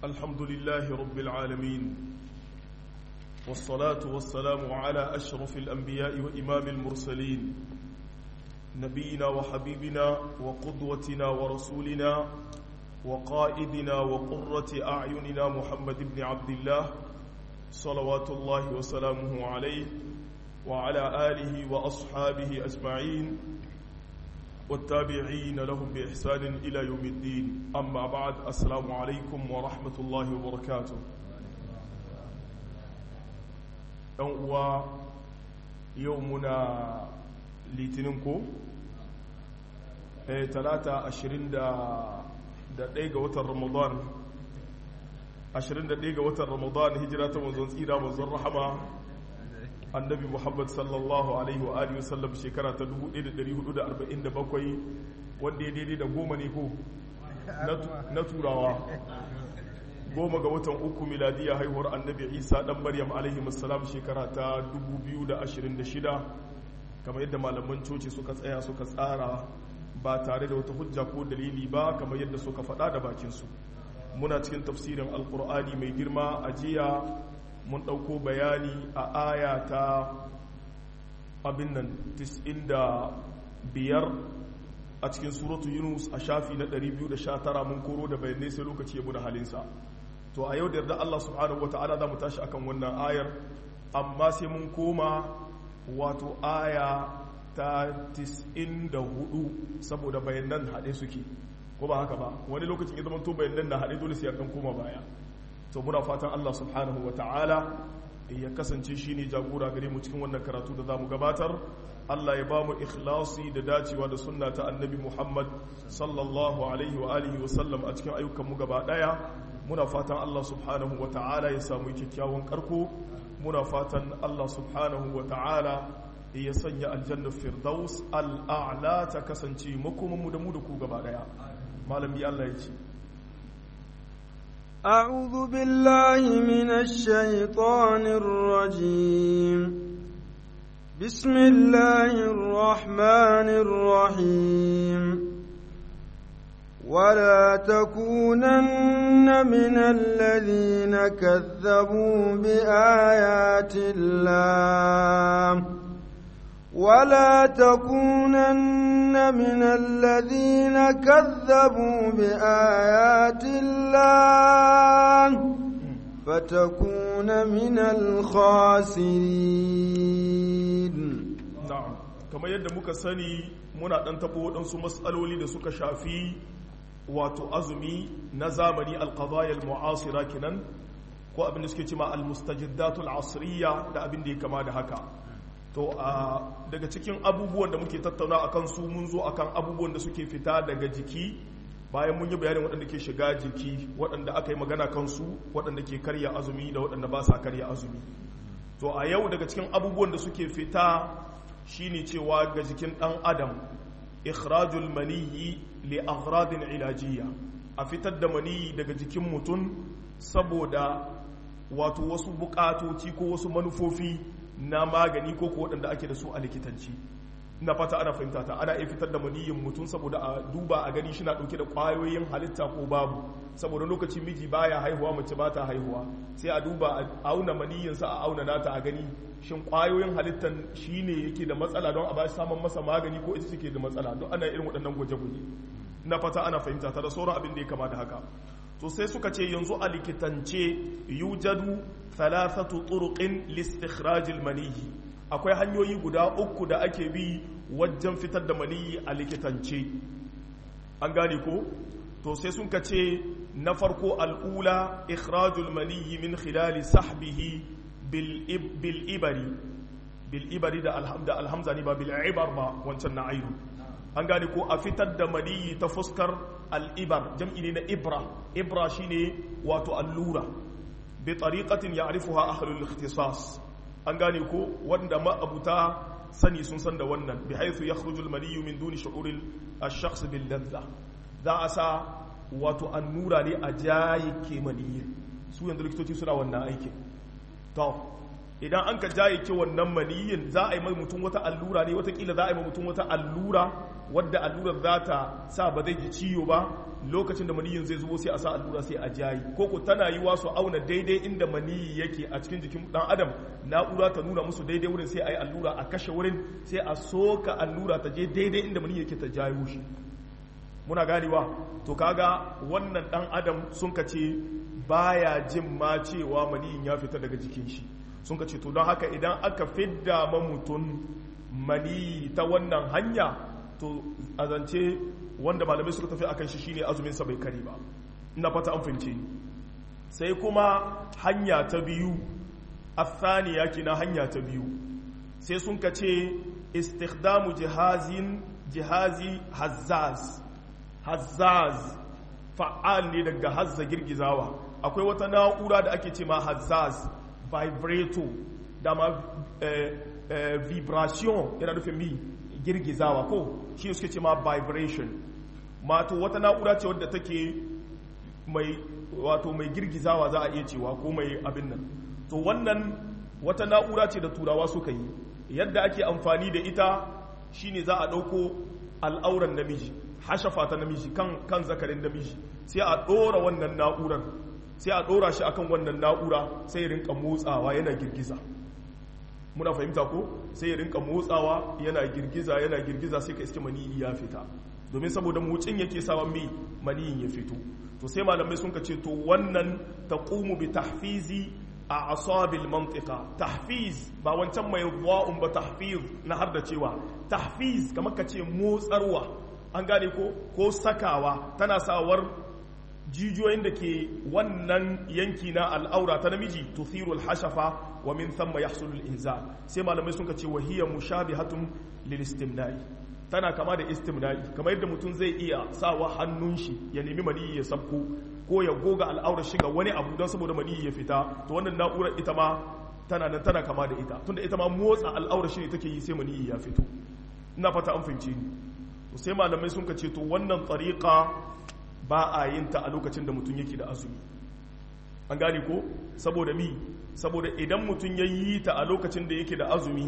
الحمد لله رب العالمين والصلاة والسلام على أشرف الأنبياء وإمام المرسلين نبينا وحبيبنا وقدوتنا ورسولنا وقائدنا وقرة أعيننا محمد بن عبد الله صلوات الله وسلامه عليه وعلى آله وأصحابه أجمعين والتابعين لهم بإحسان إلى يوم الدين أما بعد السلام عليكم ورحمة الله وبركاته أنوا يومنا لتنكو ثلاثة عشرين da ɗaya ga watan ramadan 21 ga watan ramadan hijira ta manzon tsira manzon rahama annabi muhammad sallallahu alaihi wa alihi wasallam shekara ta 1447 wanda ya daidai da goma ne ko na turawa goma ga watan uku miladiya haihuwar annabi isa dan maryam alaihi wasallam shekara ta 2026 kamar yadda malaman coci suka tsaya suka tsara ba tare da wata hujja ko dalili ba kamar yadda suka faɗa da bakinsu muna cikin tafsirin alkur'ani mai girma a jiya mun ɗauko bayani a aya ta abin nan 95 a cikin suratu yunus a shafi na 219 mun koro da bayanai sai lokaci ya da halinsa to a yau da yarda allah subhanahu wa ta'ala za mu tashi akan wannan ayar amma sai mun koma wato aya ta 94 saboda bayanan haɗe suke ko ba haka ba wani lokacin ya zama to bayanan na haɗe dole sai ya koma baya to muna fatan Allah subhanahu wa ta'ala ya kasance shi ne jagora gare mu cikin wannan karatu da za mu gabatar Allah ya ba mu ikhlasi da dacewa da sunna ta annabi Muhammad sallallahu alaihi wa alihi wa sallam a cikin ayyukan mu gaba daya muna fatan Allah subhanahu wa ta'ala ya samu kyakkyawan karko muna fatan Allah subhanahu wa ta'ala ya sanya aljanna firdaus al'a'la ta kasance makomanmu da mu da ku gaba daya malami Allah ya ce أعوذ بالله من الشيطان الرجيم بسم الله الرحمن الرحيم ولا تكونن من الذين كذبوا بآيات الله ولا تكونن من الذين كذبوا بآيات الله فتكون من الخاسرين na'am kamar yadda muka sani muna dan tabo waɗansu matsaloli da suka shafi wato azumi na zamani alqadaya almu'asira kinan ko abin da suke cewa almustajiddatul asriya da abin da ya kama da haka to a daga cikin abubuwan da muke tattauna a kansu mun zo akan abubuwan da suke fita daga jiki bayan mun yi bayanin waɗanda ke shiga jiki waɗanda aka yi magana kansu waɗanda ke karya azumi da waɗanda ba sa karya azumi to a yau daga cikin abubuwan da suke fita shine cewa ga jikin ɗan adam ikhrajul maniyyi li aghradin ilajiyya a fitar da maniyyi daga jikin mutum saboda wato wasu bukatoci ko wasu manufofi na magani ko ko waɗanda ake da su a likitanci na fata ana fahimta ta ana iya fitar da maniyin mutum saboda a duba a gani shi na ɗauke da ƙwayoyin halitta ko babu saboda lokaci miji baya haihuwa mace ba ta haihuwa sai a duba a auna maniyinsa a auna nata a gani shin ƙwayoyin halittan shi ne yake da matsala don a ba shi samun masa magani ko ita take da matsala don ana irin waɗannan gwaje-gwaje na fata ana fahimta ta da sauran abin da ya kama da haka to sai suka ce yanzu a likitance yujadu thalathatu turuqin listikhrajil maniyi akwai hanyoyi guda uku da ake bi wajen fitar da maniyi a likitance an gane ko to sai sun ka ce na farko al'ula ikhrajul maniyi min khilali sahbihi bil ibari bil ibari da alhamza ne ba bil ibar ba wancan na aidu an gane ko a fitar da maniyi ta fuskar al'ibar jam'i ne na ibra ibra shine wato allura bi tariqatin ya'rifuha ahlul ikhtisas an gane ko wanda ma'abuta sani sun san da wannan bi haythu yakhruju al-maniyyu min duni shu'uril ash-shakhs bil ladha za a sa wato annura ne a jayi ke maniyyi su yanzu likitoci suna wannan aiki to idan an ka jaye ke wannan maniyin za a yi mai mutum wata allura ne watakila za a yi mai mutum wata allura wadda allurar za ta sa ba zai ji ciwo ba lokacin da maniyin zai zubo sai a sa allura sai a jayi ko ko tana yi su auna daidai inda maniyi yake a cikin jikin dan adam na'ura ta nuna musu daidai wurin sai a yi allura a kashe wurin sai a soka allura ta je daidai inda maniyi yake ta jayo shi muna ganewa to kaga wannan dan adam sun ka ce baya jin ma cewa maniyin ya fita daga jikin shi sun ka ce to don haka idan aka fidda ma mutum mani ta wannan hanya to a zance wanda malamai suka tafi akan shi shine azumin sa bai kare ba ina fata an fahimce sai kuma hanya ta biyu athaniya kina hanya ta biyu sai sun ka ce istikhdamu jihazin jihazi hazzaz hazzaz fa'al ne daga hazza girgizawa akwai wata na'ura da ake ce ma hazzaz vibrato da ma eh, eh, vibration yana nufin mi girgizawa ko shi suke ce ma vibration mato wata na'ura ce wadda take mai wato mai girgizawa za a iya cewa ko mai abin nan to wannan wata na'ura ce da turawa suka yi yadda ake amfani da ita shine za a ɗauko al'auran namiji hashafa ta namiji kan kan zakarin namiji sai a ɗora wannan na'urar sai a ɗora shi akan wannan na'ura sai ya rinka motsawa yana girgiza muna fahimta ko sai ya rinka motsawa yana girgiza yana girgiza sai ka iske maniyi ya fita domin saboda motsin yake sawan mai maniyin ya fito to sai malamai sun ka ce to wannan taqumu bi tahfizi a asabil mantika tahfiz ba wancan mai wa'un ba tahfiz na har da cewa tahfiz kamar ka ce motsarwa an gane ko ko sakawa tana sawar jijiyoyin da ke wannan yanki na al'aura ta namiji tuthirul hashafa wa min thumma yahsulul inzal sai malamai sun ce wa hiya mushabihatun lil istimna'i tana kama da istimna'i kamar yadda mutum zai iya sawa hannun shi ya nemi maniyi ya sabko ko ya goga al'aurar shiga wani abu don saboda maniyi ya fita to wannan na'urar ita ma tana nan tana kama da ita tunda ita ma motsa al'aurar shi ne take yi sai maniyi ya fito ina fata an fahimce ni to sai malamai sun ce to wannan tsariƙa ba a yin ta a lokacin da mutum yake da azumi an gane ko saboda mi saboda idan mutum ya yi ta a lokacin da yake da azumi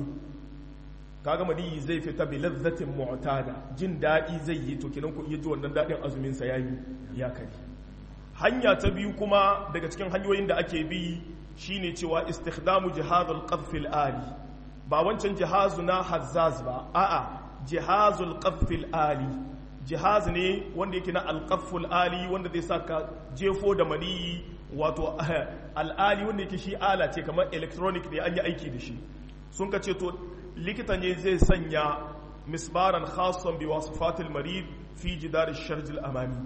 kaga madiyi zai fita bi lazzatin mu'tada jin daɗi zai yi to kinan ku iya ji wannan daɗin azumin sa yayi ya kare hanya ta biyu kuma daga cikin hanyoyin da ake bi shine cewa istikhdamu jihazul qadf ali ba wancan jihazu na hazzaz ba a'a jihazul qadf ali jihaz ne wanda yake na alqaful ali wanda zai saka jefo da maniyi wato al'ali wanda yake shi ala ce kamar electronic ne an yi aiki da shi sun ka ce to likita ne zai sanya misbaran khason bi wasifatil marid fi jidar sharjil amami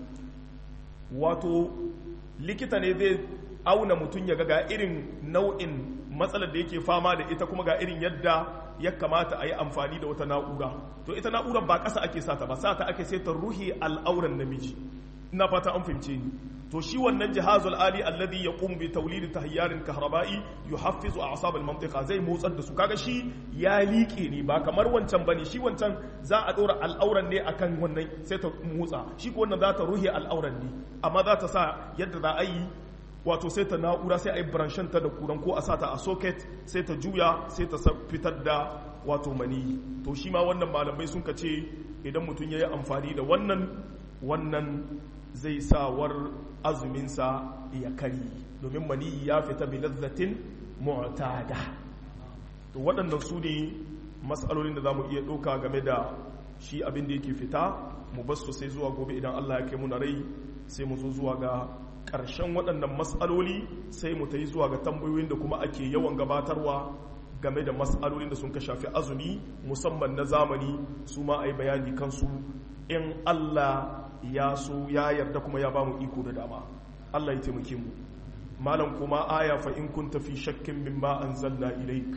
wato likita ne zai auna mutum ya ga irin nau'in matsalar da yake fama da ita kuma ga irin yadda ya kamata a yi amfani da wata na'ura to ita na'urar ba ƙasa ake sata ba sata ake sai ta ruhi al'auran namiji ina fata an fahimce ni to shi wannan jihazul ali alladhi yaqumu bi tawlid tahyarin kahraba'i yuhaffizu a'sab al-mantiqa zai motsar da su kaga shi ya liƙe ne ba kamar wancan bane shi wancan za a dora al'auran ne akan wannan sai ta motsa shi ko wannan za ta ruhi al'auran ne amma za ta sa yadda za a yi wato sai ta na'ura sai a yi branshen ta da kuran ko a sa ta a socket sai ta juya sai ta fitar da wato mani to shi ma wannan malamai sun ka ce idan mutum ya yi amfani da wannan wannan zai sawar azuminsa ya kari domin mani ya fita bi lazzatin mu'tada to waɗannan su ne matsalolin da za mu iya ɗauka game da shi abin da yake fita mu basu sai zuwa gobe idan Allah ya kai mu na rai sai mu zo zuwa ga ƙarshen waɗannan matsaloli sai mu ta yi zuwa ga tambayoyin da kuma ake yawan gabatarwa game da matsalolin da sun ka shafi azumi musamman na zamani su ma a yi bayani kansu in Allah ya so ya yarda kuma ya ba mu iko da dama Allah ya taimake mu malam kuma aya fa in kunta fi shakkin mimma anzalna ilaik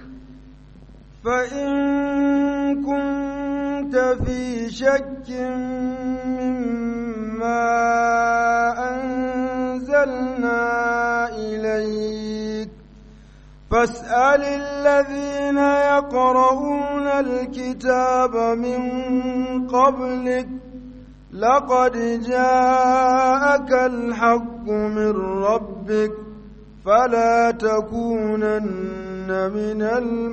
fa in kunta fi shakkin mimma anzalna ilaik فاسأل الذين يقرؤون الكتاب من قبلك لقد جاءك الحق من ربك فلا تكونن من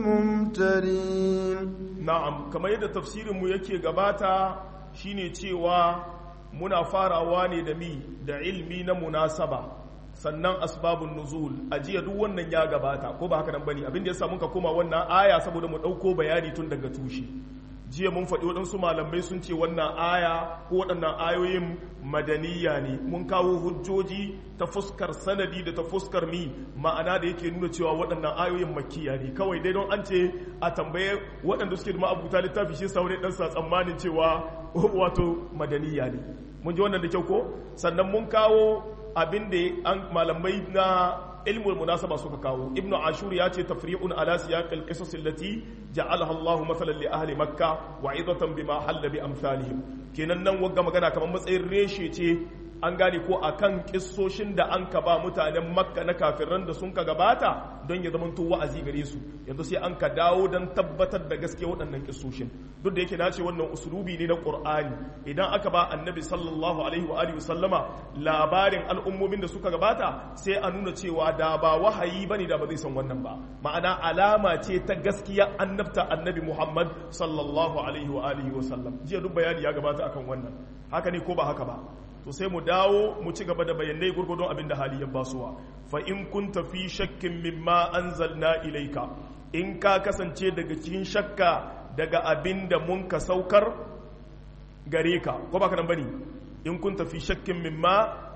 الممترين na'am kamar yadda tafsirinmu yake gabata shine cewa muna farawa ne da mi da ilmi na munasaba sannan asbabun nuzul a jiya duk wannan ya gabata ko ba haka nan bane abin da yasa muka koma wannan aya saboda mu dauko bayani tun daga tushe jiya mun faɗi waɗansu malamai sun ce wannan aya ko waɗannan ayoyin madaniya ne mun kawo hujjoji ta fuskar sanadi da ta fuskar mi ma'ana da yake nuna cewa waɗannan ayoyin makiya ne kawai dai don an ce a tambaye waɗanda suke da ma'abuta littafi shi saurai ɗan sa tsammanin cewa wato madaniya ne mun ji wannan da kyau ko sannan mun kawo abin da malamai na ilmul munasaba suka kawo ibnu ashur ya ce tafri'un ala siyaq al-qisas allati ja'alaha Allahu mathalan li ahli makka wa idatan bima halla bi amsalihim kenan nan wagga magana kamar matsayin reshe ce an gane ko akan kissoshin da an ka ba mutanen makka na kafiran da sun ka gabata don ya zamanto wa'azi gare su yanzu sai an ka dawo don tabbatar da gaske waɗannan kissoshin duk da yake na ce wannan usulubi ne na qur'ani idan aka ba annabi sallallahu alaihi wa alihi sallama labarin al'ummomin da suka gabata sai a nuna cewa da ba wahayi bane da ba zai san wannan ba ma'ana alama ce ta gaskiya annabta annabi muhammad sallallahu alaihi wa alihi wa sallam jiya duk bayani ya gabata akan wannan haka ne ko ba haka ba to sai mu dawo mu ci gaba da bayanai gurgurdon abin da hali ya basuwa fa in kunta fi shakkin mimma anzalna ilaika in ka kasance daga cikin shakka daga abin da mun ka saukar gare ka ko ba ka nan bane in kunta fi shakkin mimma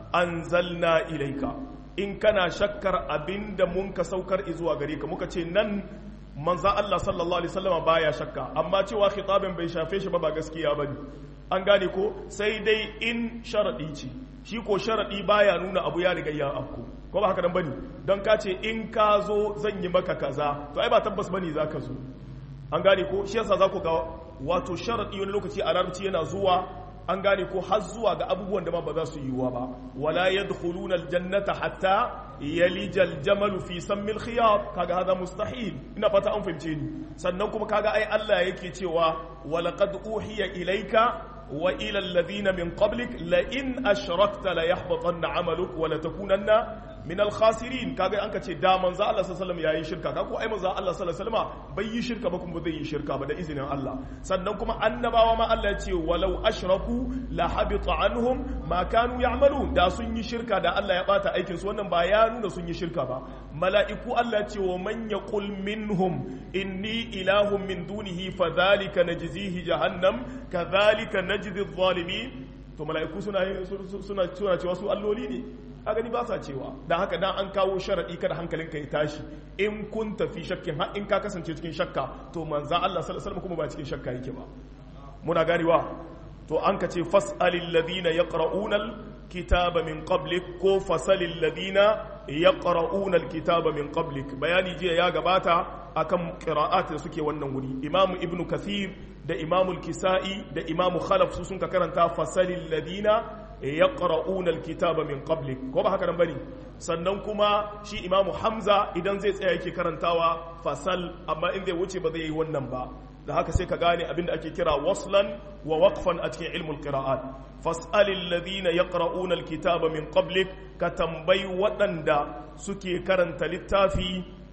anzalna ilaika in kana shakkar abin da mun ka saukar zuwa gare ka muka ce nan manza Allah sallallahu alaihi wasallam baya shakka amma cewa khitabin bai shafe shi ba ba gaskiya bane an gane ko sai dai in sharaɗi ce shi ko sharaɗi baya nuna abu ya riga ya afku ko ba haka nan bane don ka ce in ka zo zan yi maka kaza to ai ba tabbas bane za ka zo an gane ko shi yasa za ku ga wato sharaɗi wani lokaci a larabci yana zuwa an gane ko har zuwa ga abubuwan da ma ba za su yiwuwa ba wala yadkhuluna aljannata hatta yalija aljamalu fi sammil khiyat kaga hada mustahil ina fata an fahimce ni sannan kuma kaga ai Allah yake cewa walaqad uhiya ilayka wa ila alladhina min qablik la in ashrakta la yahbatanna amaluk wa la takunanna min al-khasirin kaga an kace da manzo Allah sallallahu alaihi wasallam yayi shirka kaga ko ai manzo Allah sallallahu alaihi wasallam bai yi shirka ba kuma zai yi shirka ba da izinin Allah sannan kuma annabawa ma Allah ya ce walau ashraku la habita anhum ma kanu ya'malun da sun yi shirka da Allah ya bata aikin su wannan ba ya nuna sun yi shirka ba mala'iku Allah ya ce wa man yaqul minhum inni ilahun min dunihi fadhalika najzihi jahannam kadhalika najzi adh-dhalimin to mala'iku suna suna suna cewa su alloli ne a gani ba sa cewa don haka dan an kawo sharaɗi kada hankalinka ya tashi in kun tafi shakkin har in ka kasance cikin shakka to manzan Allah sallallahu alaihi kuma ba cikin shakka yake ba muna ganewa to an ka ce fas'alil ladina yaqra'una kitaba min qablik ko fasalil ladina yaqra'una alkitaba min qablik bayani jiya ya gabata akan qira'at da suke wannan wuri imamu ibnu kathir da imamu kisai da imamu khalaf su sun ka karanta fasalil ladina yaqra'una alkitaba min qablik ko ba haka nan bane sannan kuma shi imamu hamza idan zai tsaya yake karantawa fasal amma in zai wuce ba zai yi wannan ba da haka sai ka gane abinda ake kira waslan wa waqfan a cikin ilmul qira'at fas'alil ladina yaqra'una alkitaba min qablik ka tambayi waɗanda suke karanta littafi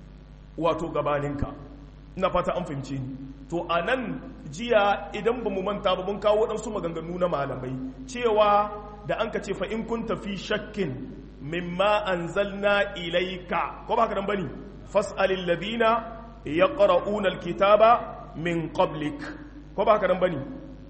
wato gabaninka ina fata an fahimce ni to anan jiya idan ba mu manta ba mun kawo waɗansu maganganu na malamai cewa da an ka ce fa in kun tafi shakkin mimma anzalna ilaika ko ba haka nan bane fas'alil ladina yaqra'una alkitaba min qablik ko ba haka nan bane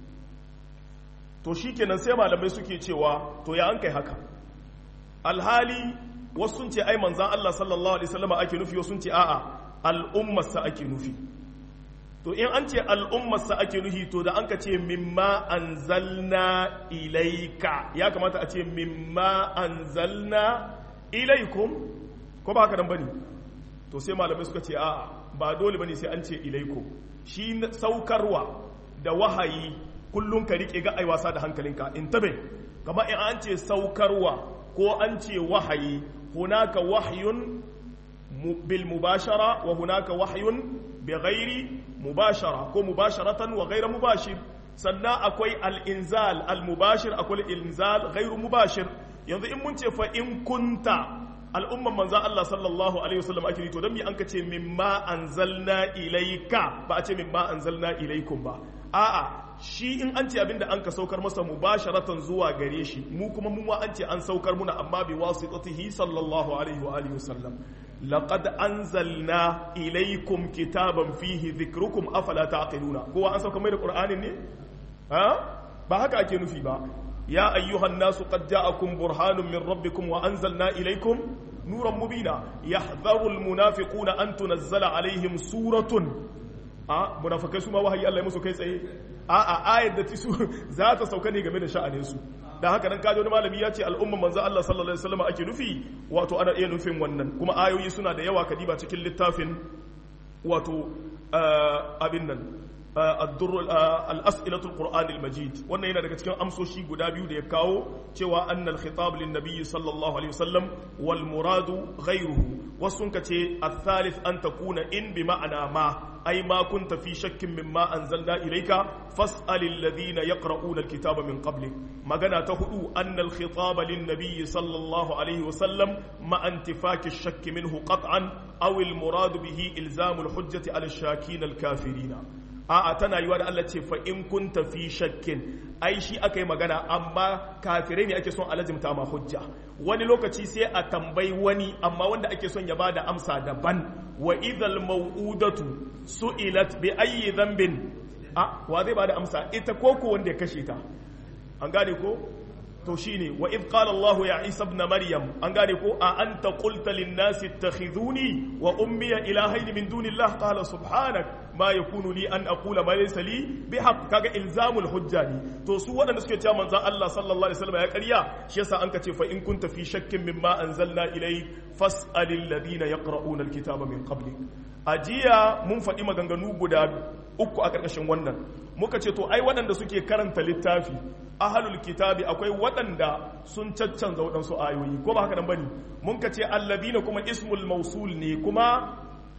to shikenan sai malamai suke cewa to ya an kai haka alhali wasu sun ce ai manzan Allah sallallahu alaihi wasallam ake nufi wasu sun ce a'a al'ummarsa ake nufi to in an ce al'ummarsa ake nufi to da an ka ce mimma anzalna ilaika ya kamata a ce mimma anzalna ilaikum ko ba haka nan bane to sai malamai suka ce a'a ba dole bane sai an ce ilaikum shi saukarwa da wahayi kullum ka rike ga ai wasa da hankalinka in tabe kamar in an ce saukarwa ko an ce wahayi hunaka wahyun bil mubashara wa hunaka wahyun bi ghairi mubashara ko mubasharatan wa ghaira mubashir sannan akwai al-inzal al-mubashir akwai al-inzal ghairu mubashir yanzu in mun ce fa in kunta al'umman manzo Allah sallallahu alaihi wasallam ake to dan me an ka ce mimma anzalna ilayka ba a ce mimma anzalna ilaykum ba a'a shi in an ce abinda an ka saukar masa mubasharatan zuwa gare shi mu kuma mu ma an ce an saukar muna amma bi wasitatihi sallallahu alaihi wa alihi wasallam laqad anzalna ilaykum kitaban fihi dhikrukum afala taqiluna kowa an saukar mai da qur'anin ne ha ba haka ake nufi ba ya ayyuhan nasu qad ja'akum burhanun min rabbikum wa anzalna ilaykum nuran mubina yahdharu almunafiquna an tunazzala alaihim suratun a munafikai su ma wahayi Allah ya musu kai tsaye a a ayat da tisu za ta sauka ne game da sha'anin su dan haka nan kaje wani malami ya ce al'umma manzo Allah sallallahu alaihi wasallam ake nufi wato ana iya nufin wannan kuma ayoyi suna da yawa kadiba cikin littafin wato abin nan الأسئلة القرآن المجيد wannan yana daga cikin amsoshi guda biyu da ya kawo cewa annal khitab lin nabiy sallallahu alaihi wasallam wal muradu ghayruhu wasun kace al-thalith an takuna in bi ma'ana ma ay ma kunta fi shakkin mimma anzalna ilayka fas'al alladhina yaqra'una al-kitaba min qablik magana ta hudu annal khitab lin nabiy sallallahu alaihi wasallam ma intifaki ash-shakk minhu qat'an aw al-murad bihi ilzam al-hujjati ala ash-shakin al-kafirina a'a tana yiwa da Allah ce fa in kunta fi shakkin ai shi aka yi magana amma kafirai ne ake son alazimta ma hujja wani lokaci sai a tambayi wani amma wanda ake son ya bada amsa daban wa idhal mau'udatu su'ilat bi ayyi dhanbin a wa zai bada amsa ita ko ko wanda ya kashe ta an gane ko to shine wa idh qala Allah ya Isa ibn Maryam an gane ko a anta qulta lin nasi ittakhiduni wa ummi ilahayn min dunillah qala subhanak ma yakunu li an aqula ma laysa li bihaq kaga ilzamul hujja ne to su waɗanda suke cewa manzon Allah sallallahu alaihi wasallam ya ƙarya shi yasa an kace fa in kunta fi shakkin mimma anzalna ilayk fas'alil ladina yaqra'una alkitaba min qablik ajiya mun faɗi maganganu guda uku a ƙarƙashin wannan muka ce to ai waɗanda suke karanta littafi ahalul kitabi akwai waɗanda sun caccanza waɗansu ayoyi ko ba haka nan bane mun ka ce alladina kuma ismul mausul ne kuma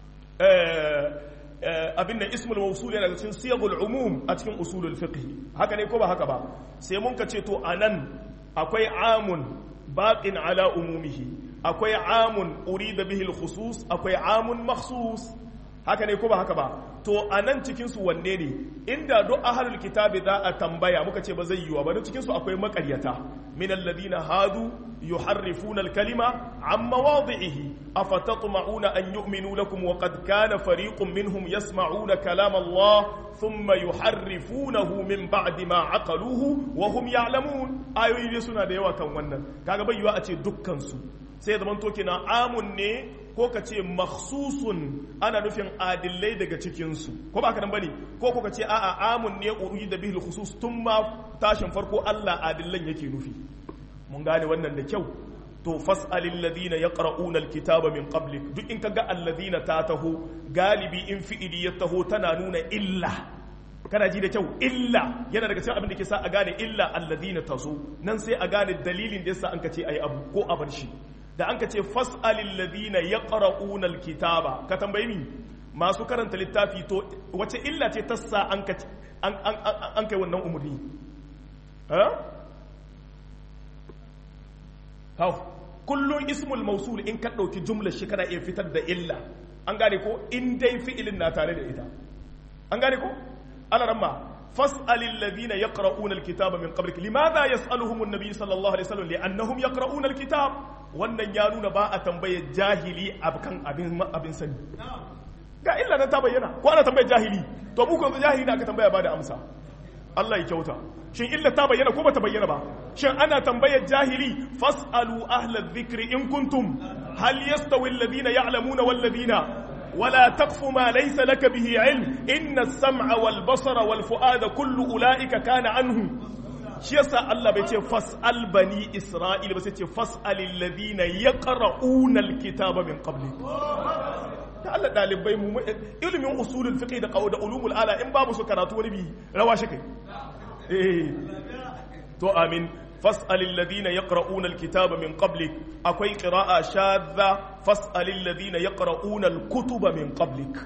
abin da ismul mausul yana cikin siyagul umum a cikin usulul fiqh haka ne ko ba haka ba sai mun ka ce to anan akwai amun baqin ala umumihi akwai amun urida bihi al-khusus akwai amun makhsus haka ne ko ba haka ba to a nan cikinsu wanne ne inda duk ahalul kitabi za a tambaya muka ce ba zai yiwa ba don cikinsu akwai makaryata min alladhina hadu yuharrifuna al-kalima an mawadhihi afatatma'una an yu'minu lakum wa qad kana fariqun minhum yasma'una kalam Allah thumma yuharrifunahu min ba'di ma aqaluhu wa hum ya'lamun ayoyi suna da yawa kan wannan kaga bai yiwa a ce dukkan su sai zaman to kina amun ne ko ka ce makhsusun ana nufin adillai daga cikinsu ko ba ka nan bane ko ko ka ce a'a amun ne uri da bihil khusus tun ma tashin farko Allah adillan yake nufi mun gane wannan da kyau to fas'alil ladina yaqra'una alkitaba min qablik duk in kaga alladina ta taho galibi in fi'ili ya taho tana nuna illa kana ji da kyau illa yana daga cikin abin da ke sa a gane illa alladina tazo nan sai a gane dalilin da yasa an ka ce ayi abu ko a bar shi da an ka ce fas'alil ladina yaqra'una alkitaba ka tambayi mi masu karanta littafi to wace illa ce ta sa an ka an an an kai wannan umurni ha hau kullun ismul mausul in ka dauki jumlar shi kana iya fitar da illa an gane ko in dai fi'ilin na tare da ita an gane ko ala ramma فاسأل الذين يقرؤون الكتاب من قبلك لماذا يسألهم النبي صلى الله عليه وسلم لأنهم يقرؤون الكتاب wannan ya nuna ba a tambaye jahili akan abin abin sani ga illa nan ta bayyana ko ana tambaye jahili to mu ko jahili da aka tambaya ba da amsa Allah ya kyauta shin illa ta bayyana ko ba ta bayyana ba shin ana tambaye jahili fasalu ahla dhikri in kuntum hal yastawi alladhina ya'lamuna wal ladina ولا تقف ما ليس لك به علم إن السمع والبصر والفؤاد كل أولئك كان عنه shi yasa Allah bai ce fas'al bani Isra'ila ba sai ce fas'al alladhina yaqra'una alkitaba min qabli da Allah dalibai mu ilimin usulul fiqh da qawaid ulumul ala in babu su karatu wani bi rawa shi kai eh to amin fas'al alladhina yaqra'una alkitaba min qablik akwai qira'a shadha fas'al alladhina yaqra'una alkutuba min qablik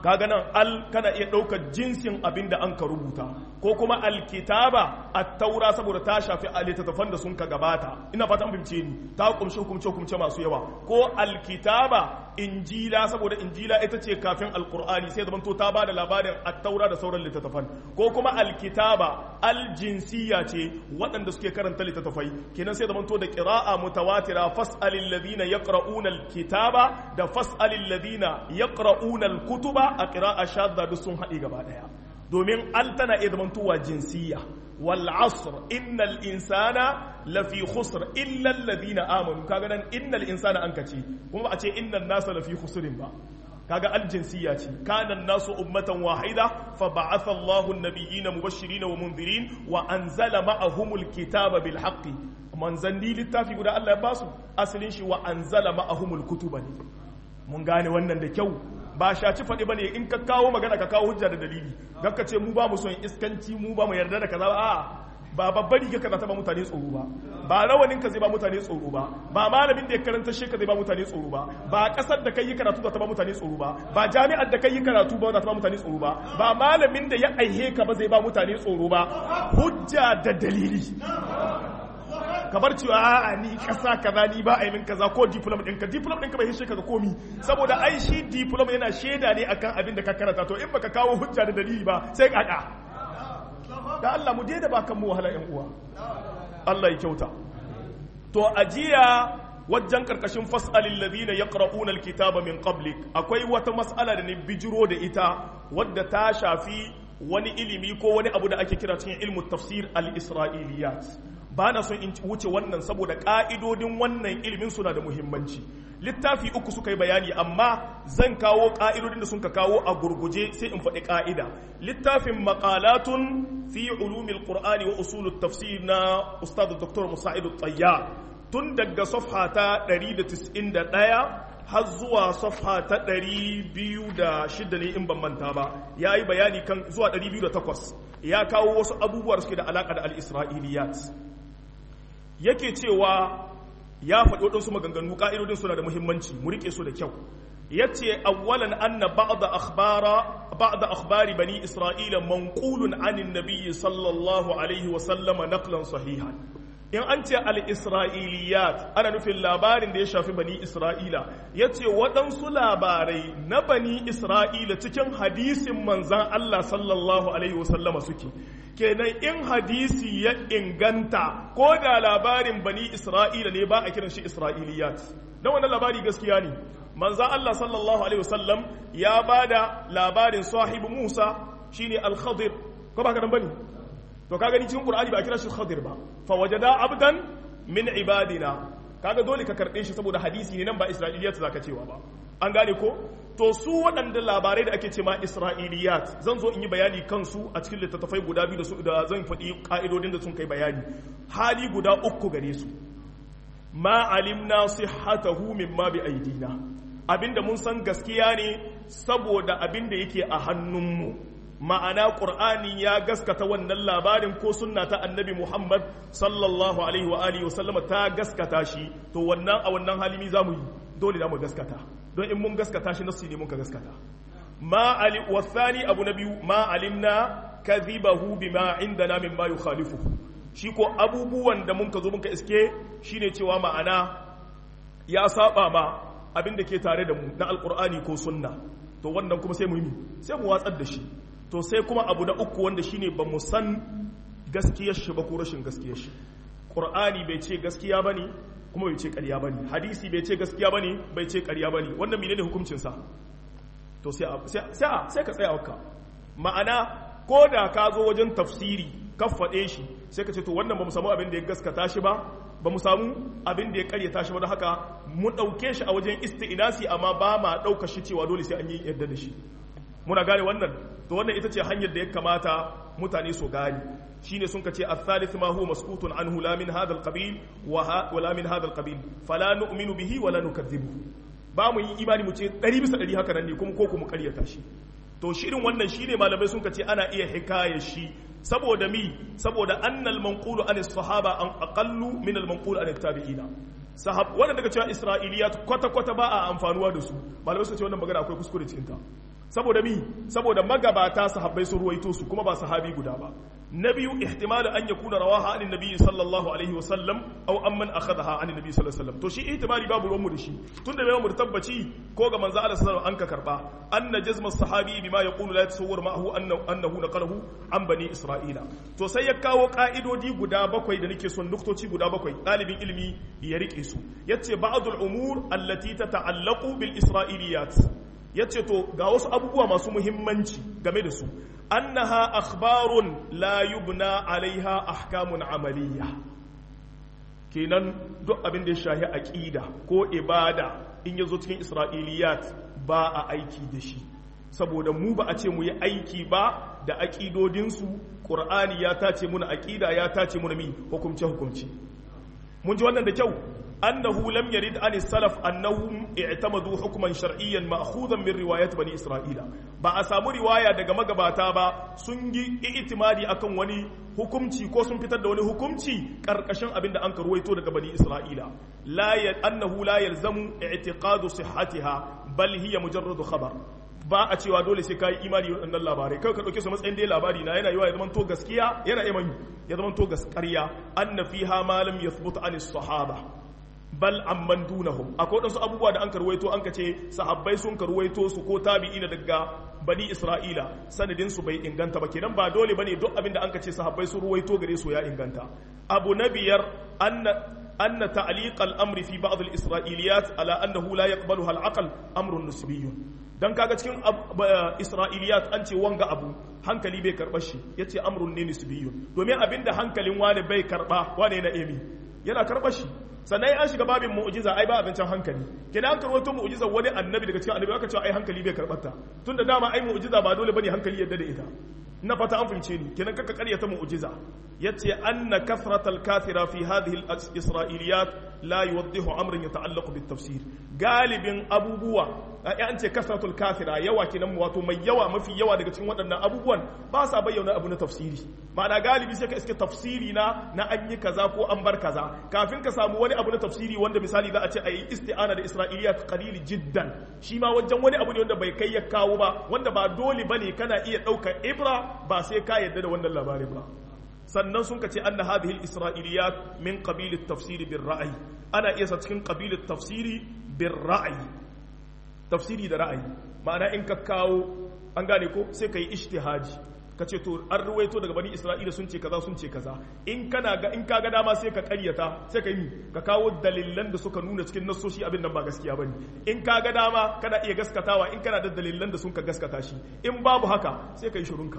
kaga nan al kana iya ɗaukar jinsin abin da an ka rubuta ko kuma alkitaba at-taura saboda ta shafi littattafan da sun ka gabata ina fata an fahimce ni ta kumshi hukumce hukumce masu yawa ko alkitaba injila saboda injila ita ce kafin alqur'ani sai zaman to ta bada labarin at-taura da sauran littattafan ko kuma alkitaba aljinsiya ce waɗanda suke karanta littattafai kenan sai zaman to da qira'a mutawatira fas'alil ladina yaqra'una alkitaba da fas'alil ladina yaqra'una alkutuba a qira'a shadda duk sun haɗe gaba ɗaya domin al tana iya zamantowa jinsiya wal asr innal insana lafi khusr illa alladhina amanu kaga nan innal insana an kace kuma a ce innan nasa lafi khusrin ba kaga al jinsiya ce kana nasu ummatan wahida fa ba'atha Allahu an-nabiyyina mubashirin wa mundirin wa anzala ma'ahumul kitaba bil haqqi manzanni littafi guda Allah ya basu asalin shi wa anzala ma'ahumul kutuba ne mun gane wannan da kyau ba shaci faɗi ba ne in ka kawo magana ka kawo hujja da dalili don ka ce mu ba mu son iskanci mu ba mu yarda da kaza ba a ba babbar riga ka ta ba mutane tsoro ba ba rawanin ka zai ba mutane tsoro ba ba malamin da ya karanta shi ka zai ba mutane tsoro ba ba kasar da kai yi karatu za ta ba mutane tsoro ba ba jami'ar da kai yi karatu ba za ta ba mutane tsoro ba ba malamin da ya aihe ka ba zai ba mutane tsoro ba hujja da dalili kamar cewa a'a ni kasa kaza ni ba a yi min kaza ko diploma ɗinka diploma ɗinka bai hishe ka ga komi saboda ai shi diploma yana shaida ne akan abin da ka karanta to in baka kawo hujja da dalili ba sai kaka da Allah mu daina ba kan mu wahala ƴan uwa Allah ya kyauta to ajiya wajen karkashin fas'alil ladina yaqra'una alkitaba min qablik akwai wata mas'ala da ne bijiro da ita wadda ta shafi wani ilimi ko wani abu da ake kira cikin ilmu tafsir al-isra'iliyat ba na son in wuce wannan saboda ƙa'idodin wannan ilimin suna da muhimmanci littafi uku suka yi bayani amma zan kawo ƙa'idodin da suka kawo a gurguje sai in faɗi ƙa'ida littafin maƙalatun fi ulumil qur'ani wa usulut tafsir na ustad dr musa'idu tsayya tun daga safha ta 191 har zuwa safha ta 206 ne in ban manta ba ya yi bayani kan zuwa 208 ya kawo wasu abubuwa suke da alaƙa da al-isra'iliyat yake cewa ya faɗi waɗansu maganganu ƙa'idodin suna da muhimmanci mu riƙe su da kyau ya ce awwalan anna ba'da akhbara ba'da akhbari bani isra'ila manqulun anin nabiyyi sallallahu alaihi wa sallama naqlan sahihan in an ce al-isra'iliyat ana nufin labarin da ya shafi bani isra'ila ya ce waɗansu labarai na bani isra'ila cikin hadisin manzan Allah sallallahu alaihi wasallama suke kenan in hadisi ya inganta ko da labarin bani isra'ila ne ba a kiran shi isra'iliyat don wannan labari gaskiya ne manzan Allah sallallahu alaihi wasallam ya ba da labarin sahibu musa shine al-khadir ko ba ka nan bane to kaga ni cikin qur'ani ba a kira shi khadir ba fa wajada abdan min ibadina kaga dole ka karbe shi saboda hadisi ne nan ba isra'iliyat zaka cewa ba an gane ko to su waɗanda labarai da ake ce ma isra'iliyat zan zo in yi bayani kansu a cikin littattafai guda biyu da su da zan faɗi ka'idodin da sun kai bayani hali guda uku gare su ma alimna sihhatahu mimma bi aidina abinda mun san gaskiya ne saboda abinda yake a hannunmu ma'ana ƙur'ani ya gaskata wannan labarin ko sunna ta annabi muhammad sallallahu alaihi wa alihi wasallama ta gaskata shi to wannan a wannan halimi za mu yi dole za mu gaskata don in mun gaskata shi nasu ne mun ka gaskata ma ali wasani abu na biyu ma alimna kadhibahu bima indana mimma yukhalifuhu shi ko abubuwan da mun ka zo mun ka iske shine cewa ma'ana ya saba ma abin da ke tare da mu na alqur'ani ko sunna to wannan kuma sai mu yi sai mu watsar da shi to sai kuma abu na uku wanda shine ba mu san gaskiyar shi ba ko rashin gaskiyar shi qur'ani bai ce gaskiya bane kuma bai ce ƙarya bane hadisi bai ce gaskiya bane bai ce ƙarya bane wannan menene hukuncin sa to sai sai sai ka tsaya wakka ma'ana ko da ka zo wajen tafsiri ka faɗe shi sai ka ce to wannan ba mu samu abin da ya gaskata shi ba ba mu samu abin da ya karyata shi ba don haka mu ɗauke shi a wajen isti'inasi amma ba ma ɗauka shi cewa dole sai an yi yadda da shi muna gane wannan to wannan ita ce hanyar da ya kamata mutane su gane shine sun kace al-thalith ma huwa maskutun anhu la min hadha al-qabil wa la min hadha al-qabil fala nu'minu bihi wa la nukaththibu ba mu yi imani mu ce 100 bisa 100 haka nan ne kuma ko kuma karyata shi to shirin wannan shine malamai sun kace ana iya hikaya shi saboda mi saboda annal manqulu an sahaba an aqallu min al manqulu an tabi'ina sahab wanda daga cewa isra'iliyat kwata kwata ba a amfanuwa da su malamai sun ce wannan magana akwai kuskure cikin ta saboda mi saboda magabata sahabbai sun ruwaito su kuma ba sahabi guda ba na biyu ihtimalu an yakuna rawaha an nabi sallallahu alaihi wa sallam aw amman akhadha an nabi sallallahu alaihi wa sallam to shi ihtimali babu ruwan mu da shi tunda bai mu tabbaci ko ga manzo Allah sallallahu an ka karba anna jazma sahabi bima yaqulu la yatasawwar ma'ahu annahu naqalahu an bani isra'ila to sai ya kawo ka'idodi guda bakwai da nake son nuktoci guda bakwai dalibin ilimi ya rike su yace ba'dul umur allati tata'allaqu bil isra'iliyat yace to ga wasu abubuwa masu muhimmanci game da su annaha akhbarun la yubna alaiha ahkamun amaliyya kenan duk abin da ya shahi aqida ko ibada in yazo cikin isra'iliyat ba a aiki da shi saboda mu ba a ce mu yi aiki ba da aqidodinsu qur'ani ya tace muna aqida ya tace muna mi hukumce hukumci mun ji wannan da kyau أنه لم يرد عن السلف أنهم اعتمدوا حكما شرعيا مأخوذا من رواية بني إسرائيل ba a samu riwaya daga magabata ba sun yi itimadi akan wani hukumci ko sun fitar da wani hukumci karkashin abin da an karwaito daga bani Isra'ila la annahu la yalzamu i'tiqadu sihhatiha bal hiya mujarradu khabar ba a cewa dole sai ka yi imani waɗannan labarai kai ka ɗauke su matsayin dai labari na yana yiwa ya zama to gaskiya yana iman ya zama to gaskariya anna fiha ma lam yathbut an sahaba bal amman dunahum akwai wadansu abubuwa da an karwaito an kace sahabbai sun karwaito su ko tabi'ina daga bani isra'ila sanadin su bai inganta ba kenan ba dole bane duk abin da an kace sahabbai sun ruwaito gare su ya inganta abu na biyar anna anna ta'liq al-amri fi ba'd al-isra'iliyat ala annahu la yaqbaluha al-aql amrun nisbiyyun dan kaga cikin isra'iliyat an ce wanga abu hankali bai karba shi yace amrun ne nisbiyyun domin abinda hankalin wani bai karba wane na emi yana karba shi sannan an shiga babin mu'jiza ai ba abincin hankali kenan an karwato mu'jiza wani annabi daga cikin annabi aka ce ai hankali bai karbata tunda dama ai mu'jiza ba dole bane hankali yadda da ita na fata an fahimce ni kenan kaka karyata mu'jiza yace anna kathratal kathira fi hadhihi al-isra'iliyat la yuwaddihu amran yata'allaqu bit tafsir galibin abubuwa an ce kasratul kathira yawa kenan wato mai yawa mafi yawa daga cikin waɗannan abubuwan ba sa bayyana abu na tafsiri ma'ana galibi sai ka iske tafsiri na na an yi kaza ko an bar kaza kafin ka samu wani abu na tafsiri wanda misali za a ce a yi isti'ana da isra'iliyat qalili jiddan shi ma wajen wani abu ne wanda bai kai ya kawo ba wanda ba dole bane kana iya ɗaukar ibra ba sai ka yadda da wannan labarin ba sannan sun ka ce anna hadhihi al-isra'iliyat min qabil at-tafsir bir ra'yi ana iya sa cikin qabil at-tafsiri bir ra'yi tafsiri da ra'ayi ma'ana in ka kawo an gane ko sai ka yi ijtihadi ka ce to an ruwaito daga bani isra'ila sun ce kaza sun ce kaza in kana ga in ka ga dama sai ka karyata sai ka yi ka kawo dalilan da suka nuna cikin nassoshi abin nan ba gaskiya bane in ka ga dama kana iya gaskatawa in kana da dalilan da sun ka gaskata shi in babu haka sai ka yi shirunka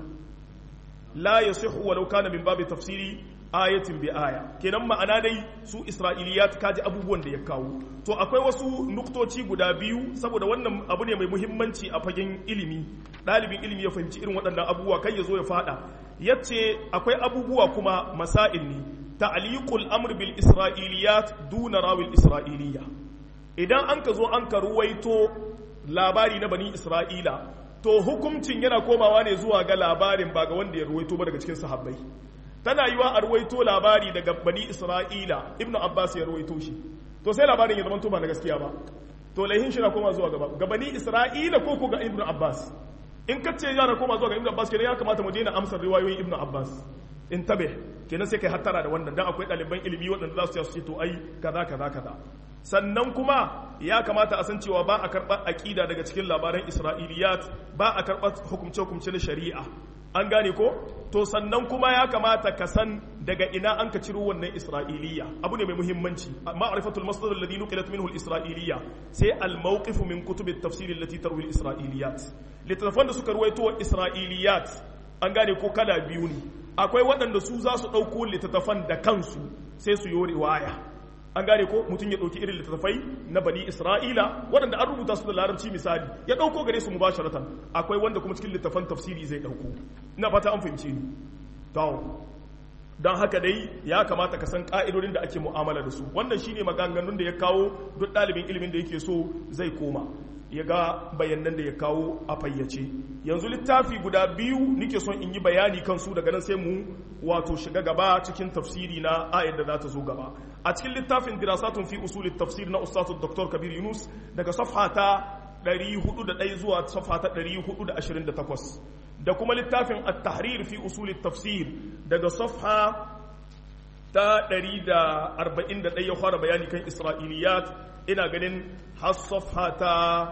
la yasihu walau kana min babi tafsiri ayatin bi aya kenan ma'ana dai su isra'iliyat kaji abubuwan da ya kawo to akwai wasu nuktoci guda biyu saboda wannan abu ne mai muhimmanci a fagen ilimi ɗalibin ilimi ya fahimci irin waɗannan abubuwa kai ya zo ya faɗa yace akwai abubuwa kuma masail ne ta'liqul amr bil isra'iliyat duna rawil isra'iliya idan an ka zo an ka ruwaito labari na bani isra'ila to hukuncin yana komawa ne zuwa ga labarin ba ga wanda ya ruwaito ba daga cikin sahabbai tana yiwa a ruwaito labari daga bani isra'ila ibn abbas ya ruwaito shi to sai labarin ya zama ba na gaskiya ba to laihin shi na koma zuwa gaba ga bani isra'ila ko ko ga ibn abbas in ka ce yana koma zuwa ga ibn abbas kenan ya kamata mu daina amsar riwayoyin ibn abbas in tabe kenan sai kai hattara da wannan dan akwai ɗaliban ilimi waɗanda za su ce to ai kaza kaza kaza sannan kuma ya kamata a san cewa ba a karɓar aƙida daga cikin labaran isra'iliyat ba a karɓar hukumce-hukumce na shari'a an gane ko to sannan kuma ya kamata ka san daga ina an ka ciro wannan isra'iliya abu ne mai muhimmanci ma'rifatul masdar alladhi nuqilat minhu al-isra'iliya sai al-mawqif min kutub at-tafsir allati tarwi al-isra'iliyat littafan da suka ruwaito isra'iliyat an gane ko kala biyu ne akwai waɗanda su za su ɗauko littattafan da kansu sai su yi riwaya an gane ko mutum ya ɗauki irin littattafai na bani isra'ila waɗanda an rubuta su da larabci misali ya ɗauko gare su mubasharatan akwai wanda kuma cikin littattafan tafsiri zai ɗauko ina fata an fahimce ni to don haka dai ya kamata ka san ƙa'idodin da ake mu'amala da su wannan shine maganganun da ya kawo duk ɗalibin ilimin da yake so zai koma ya ga bayanan da ya kawo a fayyace yanzu littafi guda biyu nike son in yi bayani kansu daga nan sai mu wato shiga gaba cikin tafsiri na ayar da za ta zo gaba a cikin littafin dirasatun fi usulit tafsir na ustazu dr kabir yunus daga safha ta 401 zuwa safa ta 428 da kuma littafin at-tahrir fi usul tafsir daga safha ta 141 ya fara bayani kan isra'iliyat ina ganin har safha ta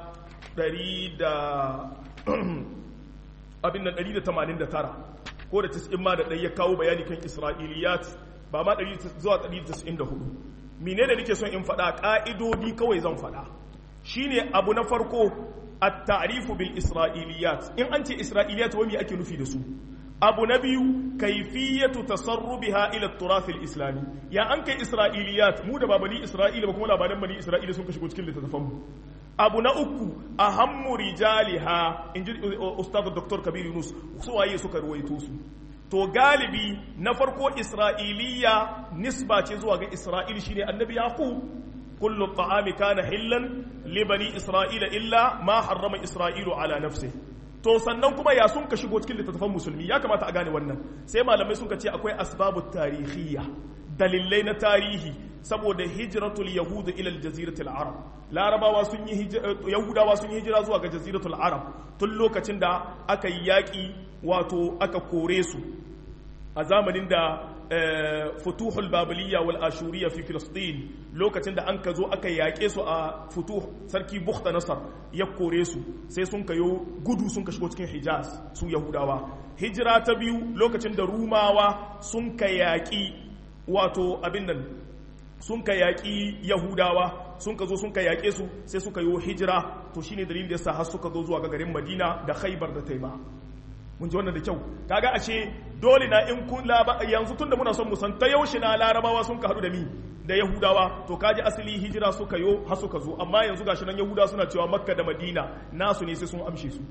100 abin nan 189 ko da 90 ma da ɗaya ya kawo bayani kan isra'iliyat ba ma 100 zuwa 194 menene nake son in faɗa ƙa'idodi kawai zan faɗa shine abu na farko at-ta'rifu bil isra'iliyat in an ce isra'iliyat wani ake nufi da su abu na biyu kaifiyatu tasarrubiha ila turath al-islami ya an kai isra'iliyat mu da babani isra'ila ba kuma labaran bani isra'ila sun ka shigo cikin littattafan mu abu na uku ahammu rijaliha inji ustad dr kabir yunus su waye suka ruwaito su to galibi na farko isra'iliya nisba ce zuwa ga isra'il shine annabi yaqub kullu ta'ami kana hillan li bani isra'ila illa ma harrama isra'ilu ala nafsi to sannan kuma ya sun ka shigo cikin littattafan musulmi ya kamata a gane wannan sai malamai sun ka ce akwai asbabu tarihiyya dalilai na tarihi saboda hijratul yahudu ila aljaziratul arab larabawa sun yi yahudawa sun yi hijira zuwa ga jaziratul arab tun lokacin da aka yi yaƙi wato aka kore su a zamanin da futuhul babiliya wal ashuriya fi filistin lokacin da an ka zo aka yaƙe su a futuh sarki bukhta nasar ya kore su sai sun kayo gudu sun ka shigo cikin hijaz su yahudawa hijira ta biyu lokacin da rumawa sun ka yaƙi wato abin nan sun ka yaƙi yahudawa sun ka zo sun ka yaƙe su sai suka yi hijira to shine dalilin da yasa har suka zo zuwa ga garin madina da khaibar da taima mun ji wannan da kyau kaga ashe dole na in kun yanzu tunda muna son mu san ta yaushe na larabawa sun ka haɗu da mi da yahudawa to kaji asali hijira suka yo har suka zo amma yanzu gashi nan yahudawa suna cewa makka da madina nasu ne sai sun amshe su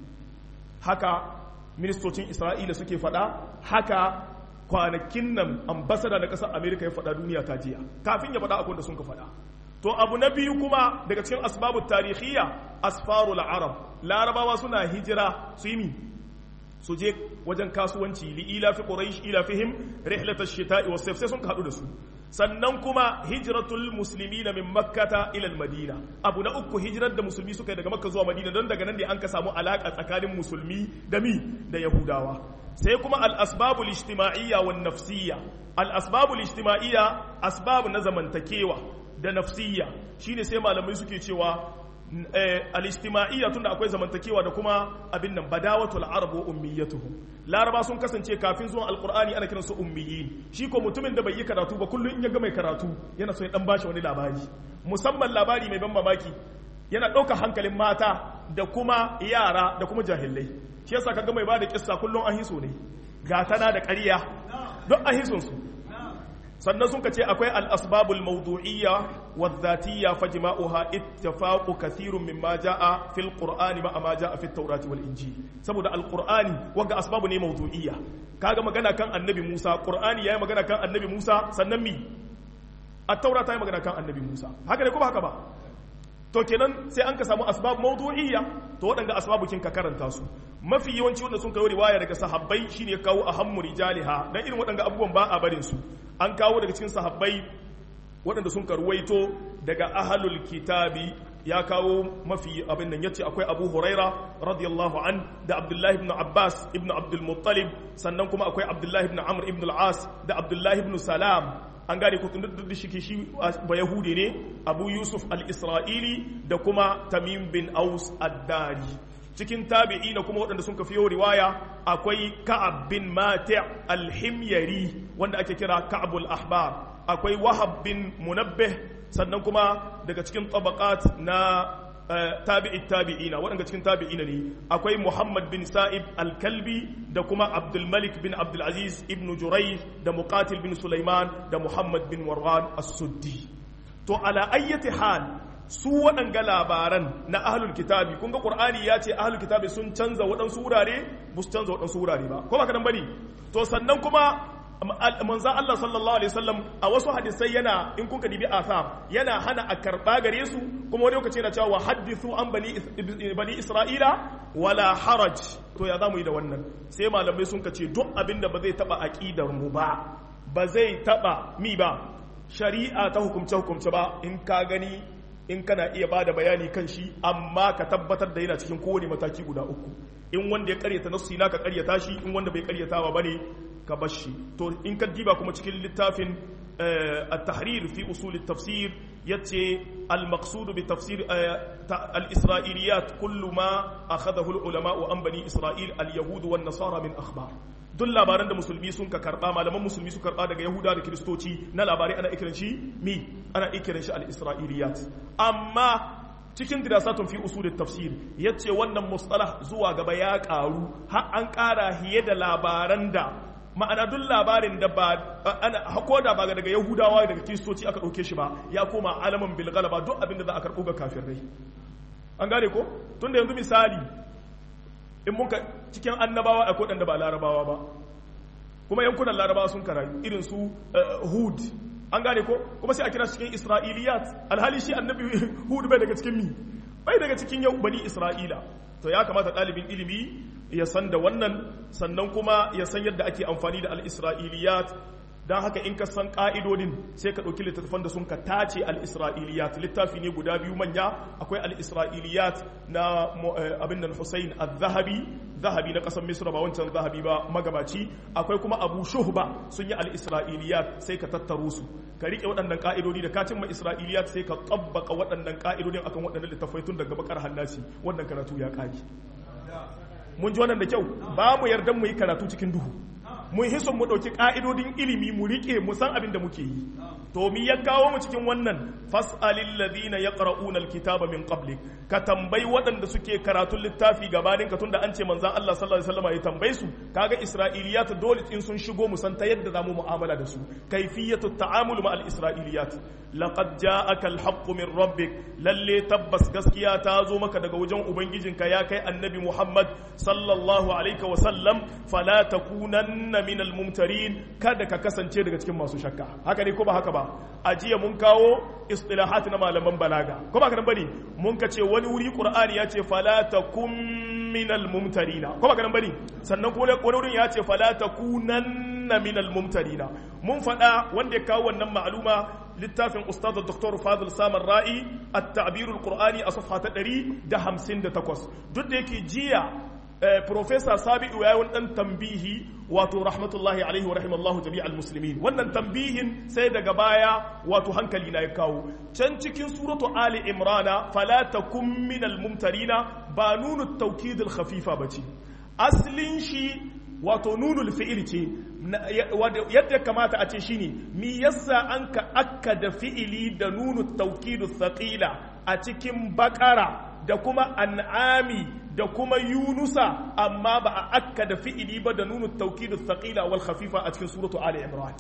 haka ministocin isra'ila suke faɗa haka kwanakin nan ambasada na ƙasar amerika ya faɗa duniya ta jiya kafin ya faɗa akwai da sun ka faɗa to abu na biyu kuma daga cikin asbabu tarihiyya asfarul arab larabawa suna hijira su yi su je wajen kasuwanci li ila fi quraish ila fihim rihlatash shita'i was sayf sai sun haɗu da su sannan kuma hijratul muslimina min makkata ila madina abu na uku hijirar da musulmi suka yi daga makka zuwa madina don daga nan ne an ka samu alaka tsakanin musulmi da mi da yahudawa sai kuma al asbabul ijtima'iyya wan nafsiyya al asbabul ijtima'iyya asbab na zamantakewa da nafsiyya shine sai malamai suke cewa al-ijtima'iyya tunda akwai zamantakewa da kuma abin nan badawatul arab wa ummiyatuhum laraba sun kasance kafin zuwan alqur'ani ana kiransu ummiyin shi ko mutumin da bai yi karatu ba kullun in ya ga mai karatu yana so ya dan bashi wani labari musamman labari mai ban mamaki yana ɗaukar hankalin mata da kuma yara da kuma jahilai shi yasa kaga mai bada kissa kullun an hiso ne gatana da ƙarya duk an hison su sannan sun ce akwai al'asbabul mawdu'iyya wa zatiyya fa jima'uha ittifaqu kathirun mimma ja'a fil qur'ani ma ma ja'a fit tawrati wal injil saboda alqur'ani wanga asbabu ne mawdu'iyya kaga magana kan annabi Musa qur'ani yayi magana kan annabi Musa sannan mi at-taura ta yi magana kan annabi Musa haka ne kuma haka ba to kenan sai an ka samu asbab mawdu'iyya to waɗanda asbabu kin ka karanta su mafi yawanci wanda sun kawo riwaya daga sahabbai shine kawo ahammu rijaliha dan irin waɗanda abubuwan ba a barin su an kawo daga cikin sahabbai waɗanda sun karwaito daga ahlul kitabi ya kawo mafi abin nan yace akwai Abu Huraira radiyallahu an da Abdullah ibn Abbas ibn Abdul Muttalib sannan kuma akwai Abdullah ibn Amr ibn al-As da Abdullah ibn Salam an gane ko tunda da shi shi ba yahudi ne Abu Yusuf al-Isra'ili da kuma Tamim bin Aus ad-Dari cikin tabi'i na kuma waɗanda sun kafiyo riwaya akwai Ka'ab bin Mati' al-Himyari wanda ake kira Ka'bul Ahbar akwai Wahab bin Munabbih sannan kuma daga cikin tabaqat na tabi'i tabi'ina waɗanda cikin tabi'ina ne akwai Muhammad bin Sa'ib al-Kalbi da kuma Abdul Malik bin Abdul Aziz ibn Jurayj da Muqatil bin Sulaiman da Muhammad bin Warwan as-Suddi to ala ayyati hal su waɗanga labaran na ahlul kitabi kun ga Qur'ani ya ce ahlul kitabi sun canza waɗansu wurare ba su canza waɗansu wurare ba ko ba kadan bane to sannan kuma manzo Allah sallallahu alaihi wasallam a wasu hadisai yana in kun ka dibi asar yana hana a karba gare su kuma wani lokaci yana cewa hadithu an bani bani isra'ila wala haraj to ya zamu yi da wannan sai malamai sun ce duk abin da ba zai taba aqidar mu ba ba zai taba mi ba shari'a ta hukumce hukumce ba in ka gani in kana iya bada bayani kan shi amma ka tabbatar da yana cikin kowane mataki guda uku in wanda ya karyata nassi na ka karyata shi in wanda bai karyatawa bane ka bar shi to in ka diba kuma cikin littafin التحرير في أصول التفسير يتي المقصود بتفسير الإسرائيليات كل ما أخذه العلماء عن بني إسرائيل اليهود والنصارى من أخبار duk labaran da musulmi sun ka karba malaman musulmi su karba daga yahuda da kiristoci na labarai ana ikiran shi mi ana ikiran shi al-isra'iliyat amma cikin dirasatun fi usul tafsir yace wannan mustalah zuwa gaba ya karu har an kara hiye da labaran da ma'ana duk labarin da ba ana ko da ba daga yahudawa daga kiristoci aka ɗauke shi ba ya koma alaman bil galaba duk abin da za a karɓo ga kafirai an gane ko tun da yanzu misali in muka cikin annabawa a kodin da ba larabawa ba kuma yankunan larabawa sun karayu irin su hud an gane ko kuma sai a kira cikin isra'iliyat alhali shi annabi hud bai daga cikin mi bai daga cikin yau bani isra'ila to ya kamata ɗalibin ilimi ya san da wannan sannan kuma ya san yadda ake amfani da al-isra'iliyat don haka in ka san ƙa'idodin sai ka ɗauki littattafan da sun ka tace al-isra'iliyat littafi ne guda biyu manya akwai al-isra'iliyat na abin nan Hussein al-Zahabi zahabi na ƙasar Misra ba wancan zahabi ba magabaci akwai kuma Abu Shuhba sun yi al-isra'iliyat sai ka tattaro su ka rike waɗannan ƙa'idodi da ka cimma isra'iliyat sai ka tabbaka waɗannan ƙa'idodin akan waɗannan littattafai tun daga bakar hannasi wannan karatu ya ƙage mun ji wannan da kyau ba mu yarda mu yi karatu cikin duhu mun hison mu ɗauki ƙa'idodin ilimi mu riƙe mu san abin da muke yi to mi ya kawo mu cikin wannan fas'alil ladina yaqra'una alkitaba min qablik ka tambayi waɗanda suke karatun littafi gabanin ka tunda an ce manzon Allah sallallahu alaihi wasallam ya tambaye su kaga isra'iliyat dole in sun shigo mu san ta yadda zamu mu'amala da su kayfiyatu ta'amul ma al-isra'iliyat laqad ja'aka al-haqqu min rabbik lalle tabbas gaskiya ta zo maka daga wajen ubangijinka ya kai annabi Muhammad sallallahu alaihi wasallam fala takunanna min al-mumtarin kada ka kasance daga cikin masu shakka haka ne ko ba haka ba a jiya mun kawo istilahat na malaman balaga ko ba kanan bane mun ka ce wani wuri qur'ani ya ce fala takum minal mumtarina ko ba kanan bane sannan kuma wani wurin ya ce fala takunanna minal mumtarina mun faɗa wanda ya kawo wannan ma'luma littafin ustaz dr fadil samar ra'i at-ta'bir al-qur'ani a safha ta 158 duk da yake jiya Profesa Sabi'u ya yi wani ɗan tambihi wato rahmatullahi alaihi wa rahimallahu jami'al muslimin wannan tambihin sai daga baya wato hankali na ya kawo can cikin suratu Ali Imrana fala takum minal mumtarina ba nunu tawkidul khafifa bace aslin shi wato nunul fi'il ce yadda kamata a ce shine mi yasa an ka akkada fi'ili da nunu tawkidu thaqila a cikin bakara da kuma an'ami da kuma yunusa amma ba a akka da fi'ili ba da nunu taukidu thaqila wal khafifa a cikin suratu ali imran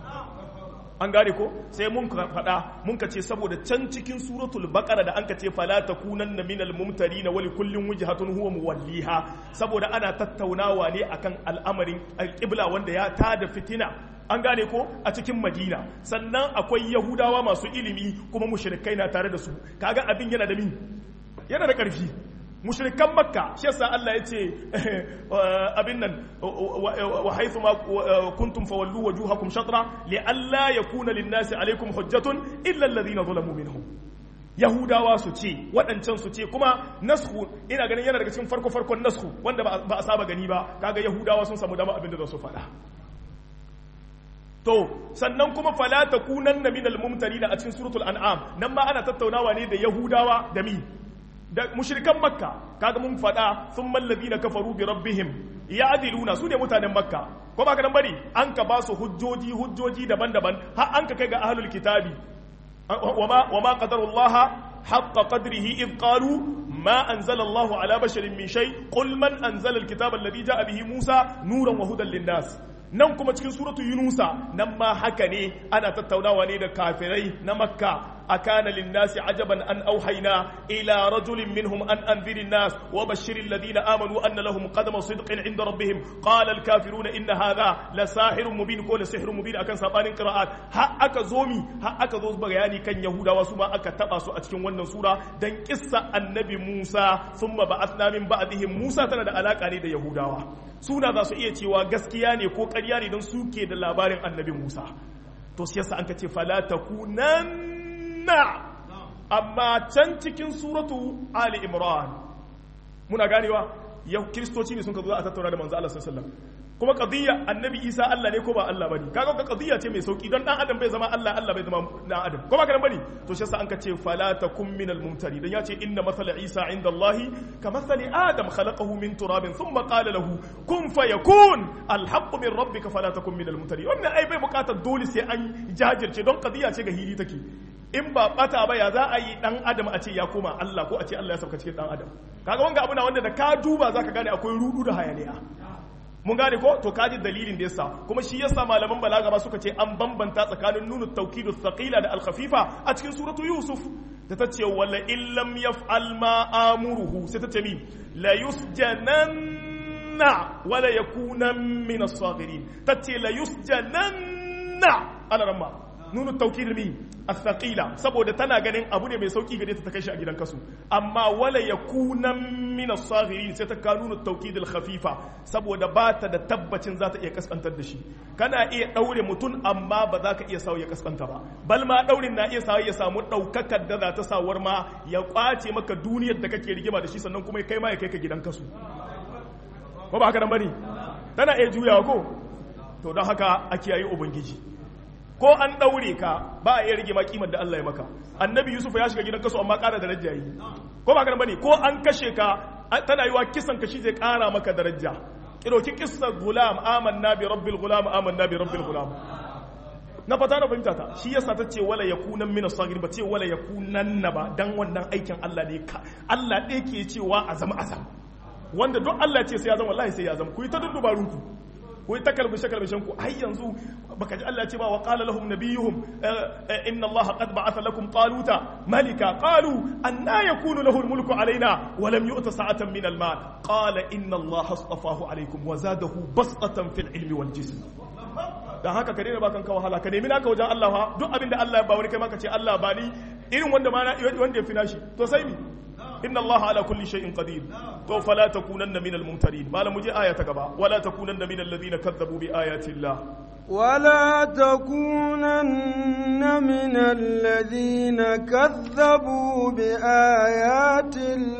an gane ko sai mun faɗa mun ka ce saboda can cikin suratul baqara da an ka ce fala takunanna minal mumtarin wa li kullin wajhatun huwa muwalliha saboda ana tattaunawa ne akan al'amarin alqibla wanda ya tada fitina an gane ko a cikin madina sannan akwai yahudawa masu ilimi kuma mushrikai na tare da su kaga abin yana da min yana da ƙarfi mushrikan makka shi yasa Allah ya ce abin nan wa haythu ma kuntum fawallu wujuhakum shatra li alla yakuna lin-nasi alaykum hujjatun illa alladhina zalamu minhum yahudawa su ce waɗancan su ce kuma nasku ina ganin yana daga cikin farko farkon nasku wanda ba a saba gani ba kaga yahudawa sun samu dama abin da za su faɗa to sannan kuma fala takunanna minal mumtarin a cikin suratul an'am nan ma ana tattaunawa ne da yahudawa da mi da mushrikan makka kaga mun faɗa sun mallabi na kafaru bi rabbihim ya adiluna su ne mutanen makka ko ba ka nan bari an ka ba su hujjoji hujjoji daban-daban har an ka kai ga ahlul kitabi wama wama qadarullah haqqa qadrihi id qalu ma anzala Allahu ala basharin min shay qul man anzala alkitaba alladhi ja'a bihi Musa nuran wa hudan lin-nas nan kuma cikin suratu yunusa nan ma haka ne ana tattaunawa ne da kafirai na makka أكان للناس عجبا أن أوحينا إلى رجل منهم أن أنذر الناس وبشر الذين آمنوا أن لهم قدم صدق عند ربهم قال الكافرون إن هذا لساحر مبين كل سحر مبين أكن سابان قراءات ها أكا زومي ها أكا زوز بغياني كان يهودا وسما أكا تباسو أتكين ونن سورة دن قصة النبي موسى ثم بعثنا من بعدهم موسى تنا da alaka ne da Yahudawa suna za su iya cewa gaskiya ne ko ƙarya ne don suke da labarin annabi Musa to shi yasa an ka ce fala takunan na amma can cikin suratu ali imran muna ganewa yau kiristoci ne sun ka zo a tattauna da manzo Allah sallallahu alaihi wasallam kuma qadiyya annabi isa Allah ne ko ba Allah bane kaga ka qadiyya ce mai sauki don dan adam bai zama Allah Allah bai zama dan adam ko ba kana bane to shi yasa an ka ce fala takum minal mumtari dan yace inna mathala isa inda Allah ka mathali adam khalaqahu min turabin thumma qala lahu kun fayakun alhaqqu min rabbika fala takum minal mumtari wannan ai bai bukatar dole sai an jajirce don qadiyya ce ga hili take in ba bata ba ya za a yi dan adam a ce ya koma Allah ko a ce Allah ya sauka cikin dan adam kaga wanga abu na wanda da ka duba zaka gane akwai rudu da hayaniya mun gane ko to kaji dalilin da yasa kuma shi yasa malaman balaga ba suka ce an bambanta tsakanin nunu tawkidu thaqila da al-khafifa a cikin suratu yusuf da ta ce wala illam yaf'al ma amuruhu sai ta ce mi la yusjananna wala yakuna min as-saghirin ta ce la yusjananna ala ramma nunu tawkid mi as-thaqila saboda tana ganin abu ne mai sauki gare ta ta kai shi a gidan kasu amma wala yakuna min as-saghirin sai ta ka nunu tawkid al-khafifa saboda ba ta da tabbacin za ta iya kaskantar da shi kana iya daure mutum amma ba za ka iya sawo ya kaskanta ba bal ma daurin na iya sawo ya samu daukakar da za ta sawar ma ya kwace maka duniyar da kake rigima da shi sannan kuma kai ma ya kai ka gidan kasu ko ba haka nan bane tana iya juyawa ko to don haka a kiyaye ubangiji ko an ɗaure ka ba a iya rage ma kimar da Allah ya maka annabi yusuf ya shiga gidan kaso amma ƙara daraja yi ko ba bane ko an kashe ka tana yiwa kisan ka shi zai ƙara maka daraja kiroki kissa gulam amanna bi rabbil gulam amanna bi rabbil gulam na fata na fahimta ta shi yasa ta ce wala yakunan min as-sagir ba ce wala yakunan ba dan wannan aikin Allah ne ka Allah ɗaya ke cewa azam azam wanda duk Allah ce sai ya zama wallahi sai ya zama ku yi ta dubarunku ku yi ta kalbishe kalbishen ku ai yanzu baka ji Allah ce ba wa qala lahum nabiyuhum inna Allah qad ba'atha lakum taluta malika qalu anna yakunu lahu al-mulku alaina wa lam yu'ta sa'atan min al-mal qala inna Allah astafahu alaykum wa zadahu basatan fil ilmi wal jism dan haka ka daina bakan ka wahala ka nemi naka wajen Allah fa duk abinda Allah ya ba wani kai ma ka ce Allah ba ni irin wanda ma wanda ya fi nashi to sai mi إن الله على كل شيء قدير تو فلا تكونن من الممترين ما لم يجي آية تقبع ولا تكونن من الذين كذبوا بآيات الله ولا تكونن من الذين كذبوا بآيات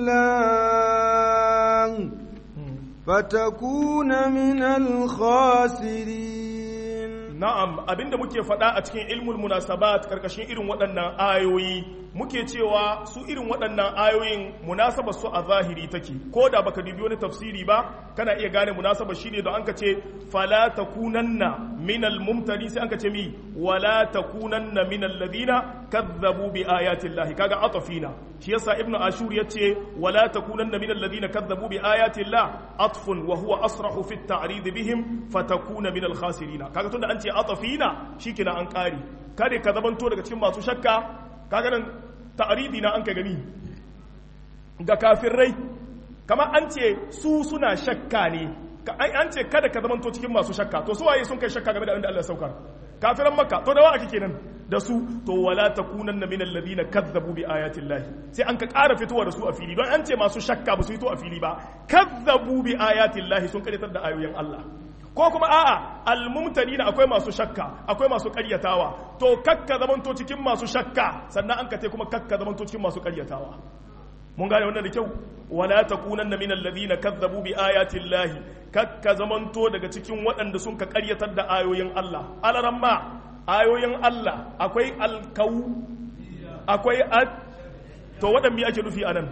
الله فتكون من الخاسرين na'am abinda muke faɗa a cikin ilmul munasabat karkashin irin waɗannan ayoyi muke cewa su irin waɗannan ayoyin munasabar su a zahiri take ko da baka dubi wani tafsiri ba kana iya gane munasabar shine don anka ce fala takunanna minal mumtari sai anka ce mi wala takunanna minal ladina kazzabu bi ayati llahi kaga atafina shi yasa ibnu ashur yace wala takunanna minal ladina kazzabu bi ayati llah atfun wa huwa asrahu fi at-ta'rid bihim fatakuna minal khasirin kaga tunda an ce atafina shikenan an kare kare ka zamanto daga cikin masu shakka kaga nan ta'ridi na an ka gani ga kafirai kamar an ce su suna shakka ne an ce kada ka zamanto cikin masu shakka to su waye sun kai shakka game da inda Allah ya saukar kafiran makka to da wa ake kenan da su to wala takunanna min alladhina kazzabu bi ayati llahi sai an ka ƙara fitowa da su a fili don an ce masu shakka ba su fito a fili ba kazzabu bi ayati llahi sun karitar da ayoyin Allah ko kuma a'a almumtanina akwai masu shakka akwai masu ƙaryatawa to kakka zamanto cikin masu shakka sannan an ka te kuma kakka zamanto cikin masu ƙaryatawa mun gane wannan da kyau wala takunanna min alladhina kazzabu bi ayati llahi kakka zamanto daga cikin waɗanda sun ka ƙaryatar da ayoyin Allah alaramma ayoyin Allah akwai alkau akwai ad to waɗanda me ake nufi anan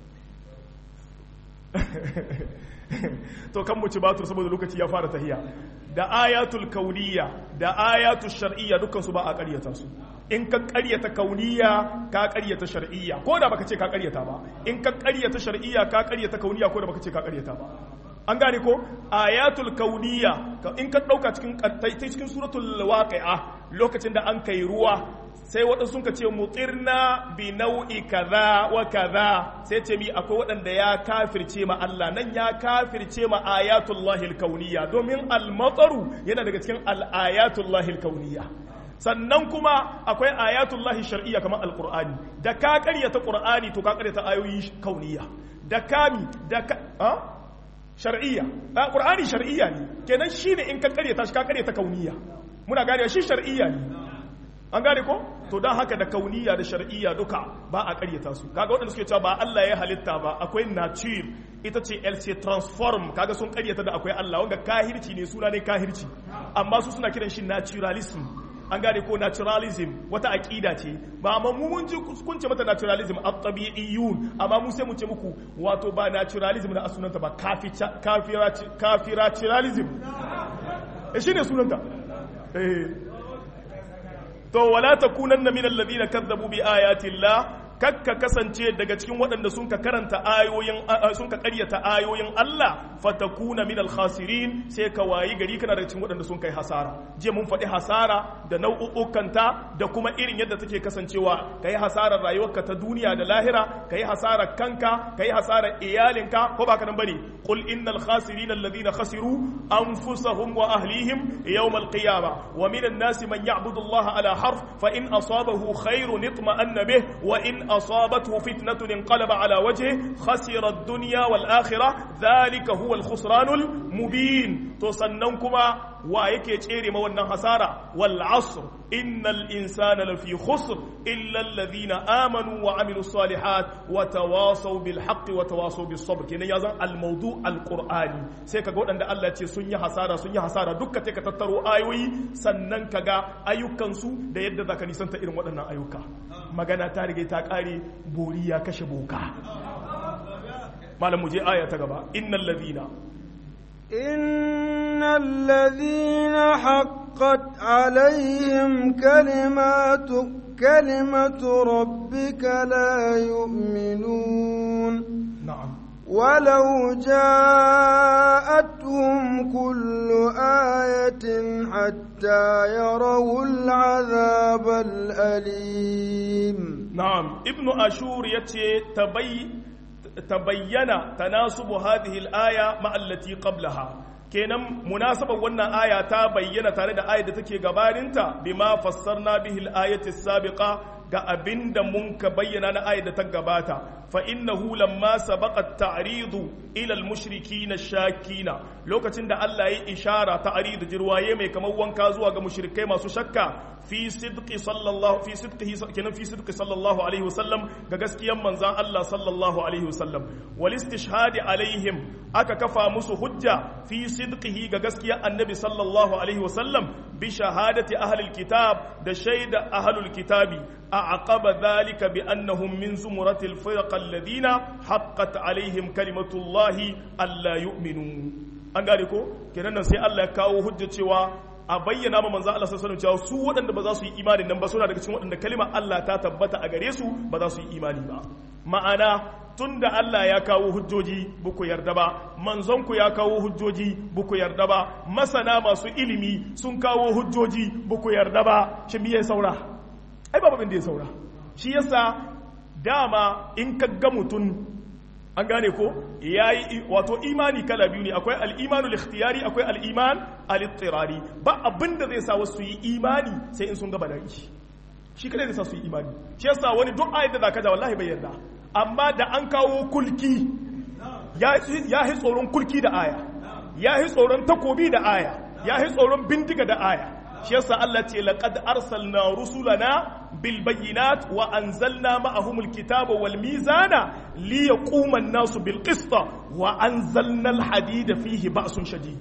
to kan mu ci batur saboda lokaci ya fara tahiya da ayatul kauniyya da ayatul shar'iyya dukkan su ba a ƙaryata su in ka ƙaryata kauniyya ka ƙaryata shar'iyya ko da baka ce ka ƙaryata ba in ka ƙaryata shar'iyya ka ƙaryata kauniyya ko da baka ce ka ƙaryata ba an gane ko ayatul kauniyya in ka ɗauka cikin cikin suratul waqi'a lokacin da an kai ruwa sai waɗansu sun ka ce mutirna bi nau'i kaza wa kaza sai ce mi akwai waɗanda ya kafirce ma Allah nan ya kafirce ma ayatullahi kauniyya domin al-mataru yana daga cikin al-ayatullahi kauniyya sannan kuma akwai ayatullahi shar'iyya kamar al-qur'ani da ka ƙaryata qur'ani to ka ƙaryata ayoyi kauniyya da kami da ka ha shar'iyya qur'ani shar'iyya ne kenan shine in ka ƙaryata shi ka ƙaryata kauniyya muna gane shi shar'iyya ne an gane ko to don haka da kauniya da shar'iyya duka ba a karyata su kaga waɗanda suke cewa ba Allah ya halitta ba akwai nature ita ce LC transform kaga sun karyata da akwai Allah wanga kahirci ne suna ne kahirci amma su suna kiran shi naturalism an gane ko naturalism wata aƙida ce ba amma mu mun ji kun ce mata naturalism at-tabi'iyyun amma mu sai mu ce muku wato ba naturalism da asunanta ba kafiraturalism eh shine sunanta eh to wala takunanna min alladhina kadzabu bi ayati llah kakka kasance daga cikin waɗanda sun ka karanta ayoyin sun ka ƙaryata ayoyin Allah fatakuna min al-khasirin sai ka wayi gari kana daga cikin waɗanda sun kai hasara je mun faɗi hasara da nau'ukanta da kuma irin yadda take kasancewa kai hasarar rayuwarka ta duniya da lahira kai hasarar kanka kai hasarar iyalinka ko baka nan bane qul innal khasirin alladhina khasiru anfusahum wa ahlihim yawm al-qiyamah wa min an-nasi man ya'budu Allah ala harf fa in asabahu khairun itma'anna bih wa in أصابته فتنة انقلب على وجهه خسر الدنيا والآخرة ذلك هو الخسران المبين تصننكما ويكي تشيري موانا خسارة والعصر إن الإنسان لفي خسر إلا الذين آمنوا وعملوا الصالحات وتواصوا بالحق وتواصوا بالصبر كنا يزن الموضوع القرآني سيكا قول أن الله تي سنيا حسارة سنيا حسارة دكا تيكا تتروا آيوي سننكا أيوكا سو دا يد ذاك نسانتا إرم ودنا أيوكا magana ta rige ta kare bori ya kashe boka malam mu je aya ta gaba innal ladina innal ladina haqqat alaihim kalimatu kalimatu rabbika la yu'minun na'am ولو جاءتهم كل آية حتى يروا العذاب الأليم نعم ابن أشور يتي تبي تبين تناسب هذه الآية مع التي قبلها kenan munasabar wannan aya ta bayyana tare da ayar da take gabaninta bima fassarna bihi al-ayati sabiqa ga abinda mun ka bayyana na ayar da ta gabata fa innahu lamma sabaqa at-ta'ridu ila al-mushrikin shakina lokacin da Allah ya ishara ta'ridu jirwaye mai kamar wanka zuwa ga mushrikai masu shakka fi sidqi sallallahu fi sidqihi kenan fi sidqi sallallahu alaihi wasallam ga gaskiyan manzan Allah sallallahu alaihi wasallam wal istishhadi alaihim aka kafa musu hujja fi sidqihi ga gaskiyan annabi sallallahu alaihi wasallam bi shahadati ahlil kitab da shaida ahlul kitabi أعقب ذلك بأنهم من زمرة الفرق الذين حقت عليهم كلمة الله ألا يؤمنوا an gane ko kenan nan sai Allah ya kawo hujja cewa a bayyana ma manzo Allah sallallahu alaihi wasallam cewa su waɗanda ba za su yi imani nan ba suna daga cikin waɗanda kalmar Allah ta tabbata a gare su ba za su yi imani ba ma'ana tunda Allah ya kawo hujjoji buku yarda ba manzonku ya kawo hujjoji buku yarda ba masana masu ilimi sun kawo hujjoji buku yarda ba shi me ya saura ai babu abin da ya saura shi yasa dama in ka ga mutum an gane ko yayi wato imani kala biyu ne akwai al-imanu al-ikhtiyari akwai al-iman al-ittirari ba abin da zai sa wasu yi imani sai in sun ga bala'i shi kadai zai sa su yi imani shi yasa wani duk ayat da zaka ja wallahi bai yarda amma da an kawo kulki ya yi tsoron kulki da aya ya yi tsoron takobi da aya ya yi tsoron bindiga da aya shi yasa Allah ce laqad arsalna rusulana bil bayyinat wa anzalna ma'ahum al kitaba wal mizana li yaquma an-nasu bil qist wa anzalna al hadida fihi ba'sun shadid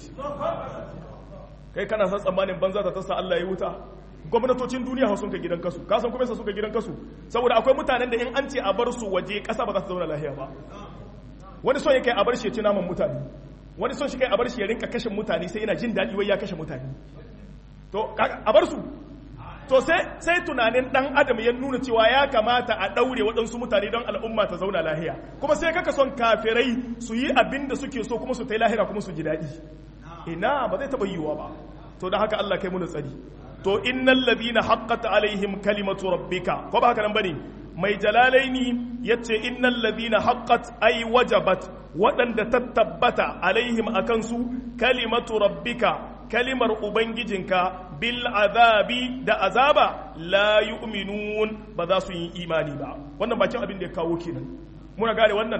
kai kana san tsammanin banza ta tasa Allah ya wuta gwamnatocin duniya sun ka gidan kasu ka san kuma suka gidan kasu saboda akwai mutanen da in an ce a bar su waje kasa ba za ta zauna lafiya ba wani son yake a bar shi ya ci naman mutane wani son shi kai a bar shi ya rinka kashe mutane sai yana jin daɗi wai ya kashe mutane to a bar su to sai sai tunanin dan adam ya nuna cewa ya kamata a daure waɗansu mutane don al'umma ta zauna lahiya kuma sai kaka son kafirai su yi abin da suke so kuma su ta lahira kuma su ji daɗi ina ba zai taɓa yiwuwa ba to da haka Allah kai mu tsari to innal ladina haqqat alaihim kalimatu rabbika ko ba haka nan bane mai jalalaini yace innal ladina haqqat ay wajabat waɗanda ta tabbata alaihim akan su kalimatu rabbika kalimar ubangijinka bil azabi da azaba la yu'minun ba za su yi imani ba wannan bakin abin da ya kawo kenan muna gane wannan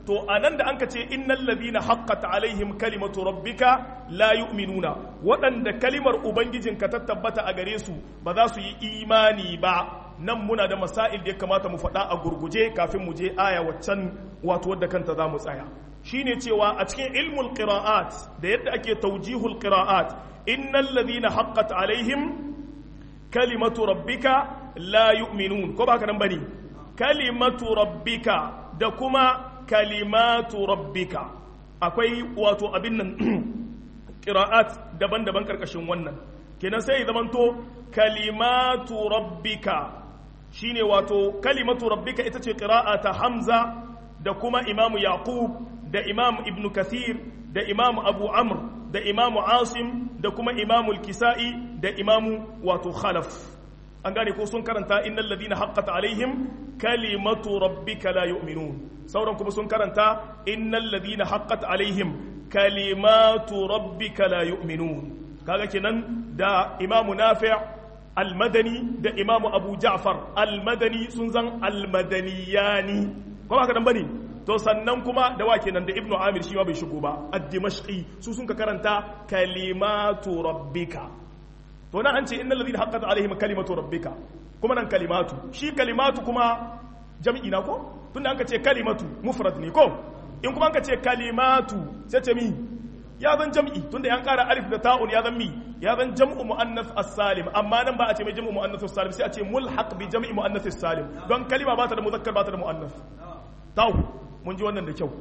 to anan da anka ce innal ladina haqqat alaihim kalimatu rabbika la yu'minuna waɗanda kalimar ubangijinka ta tabbata a gare su ba za su yi imani ba nan muna da masail da ya kamata mu faɗa a gurguje kafin mu je aya waccan wato wadda kanta za mu tsaya shine cewa a cikin ilmul qira'at da yadda ake tawjihul qira'at innal ladina haqqat alaihim kalimatu rabbika la yu'minun ko ba haka nan bane kalimatu rabbika da kuma kalimatu rabbika akwai wato abin nan qira'at daban-daban karkashin wannan kenan sai zamanto kalimatu rabbika shine wato kalimatu rabbika ita ce qira'a ta hamza da kuma imamu yaqub da imamu ibn kathir da imamu abu amr da imamu asim da kuma imamu kisa'i da imamu wato khalaf an gane ko sun karanta innal ladina haqqat alaihim kalimatu rabbika la yu'minun sauran kuma sun karanta innal ladina haqqat alaihim kalimatu rabbika la yu'minun kaga kenan da imamu nafi' almadani da imamu abu ja'far almadani sun zan almadaniyani ko ba ka dan bane to sannan kuma da wa kenan da ibnu amir shi ma bai shigo ba ad-dimashqi su sun ka karanta kalimatu rabbika to nan an ce innal ladina haqqat alaihim kalimatu rabbika kuma nan kalimatu shi kalimatu kuma jam'i na ko tunda an ka ce kalimatu mufrad ne ko in kuma an ka ce kalimatu sai ce mi ya zan jam'i tunda yan kara alif da ta'un ya zan mi ya zan jam'u muannas as-salim amma nan ba a ce mai jam'u muannas as-salim sai a ce mulhaq bi jam'i muannas as-salim don kalima ba ta da muzakkar ba ta da muannas taw mun ji wannan da kyau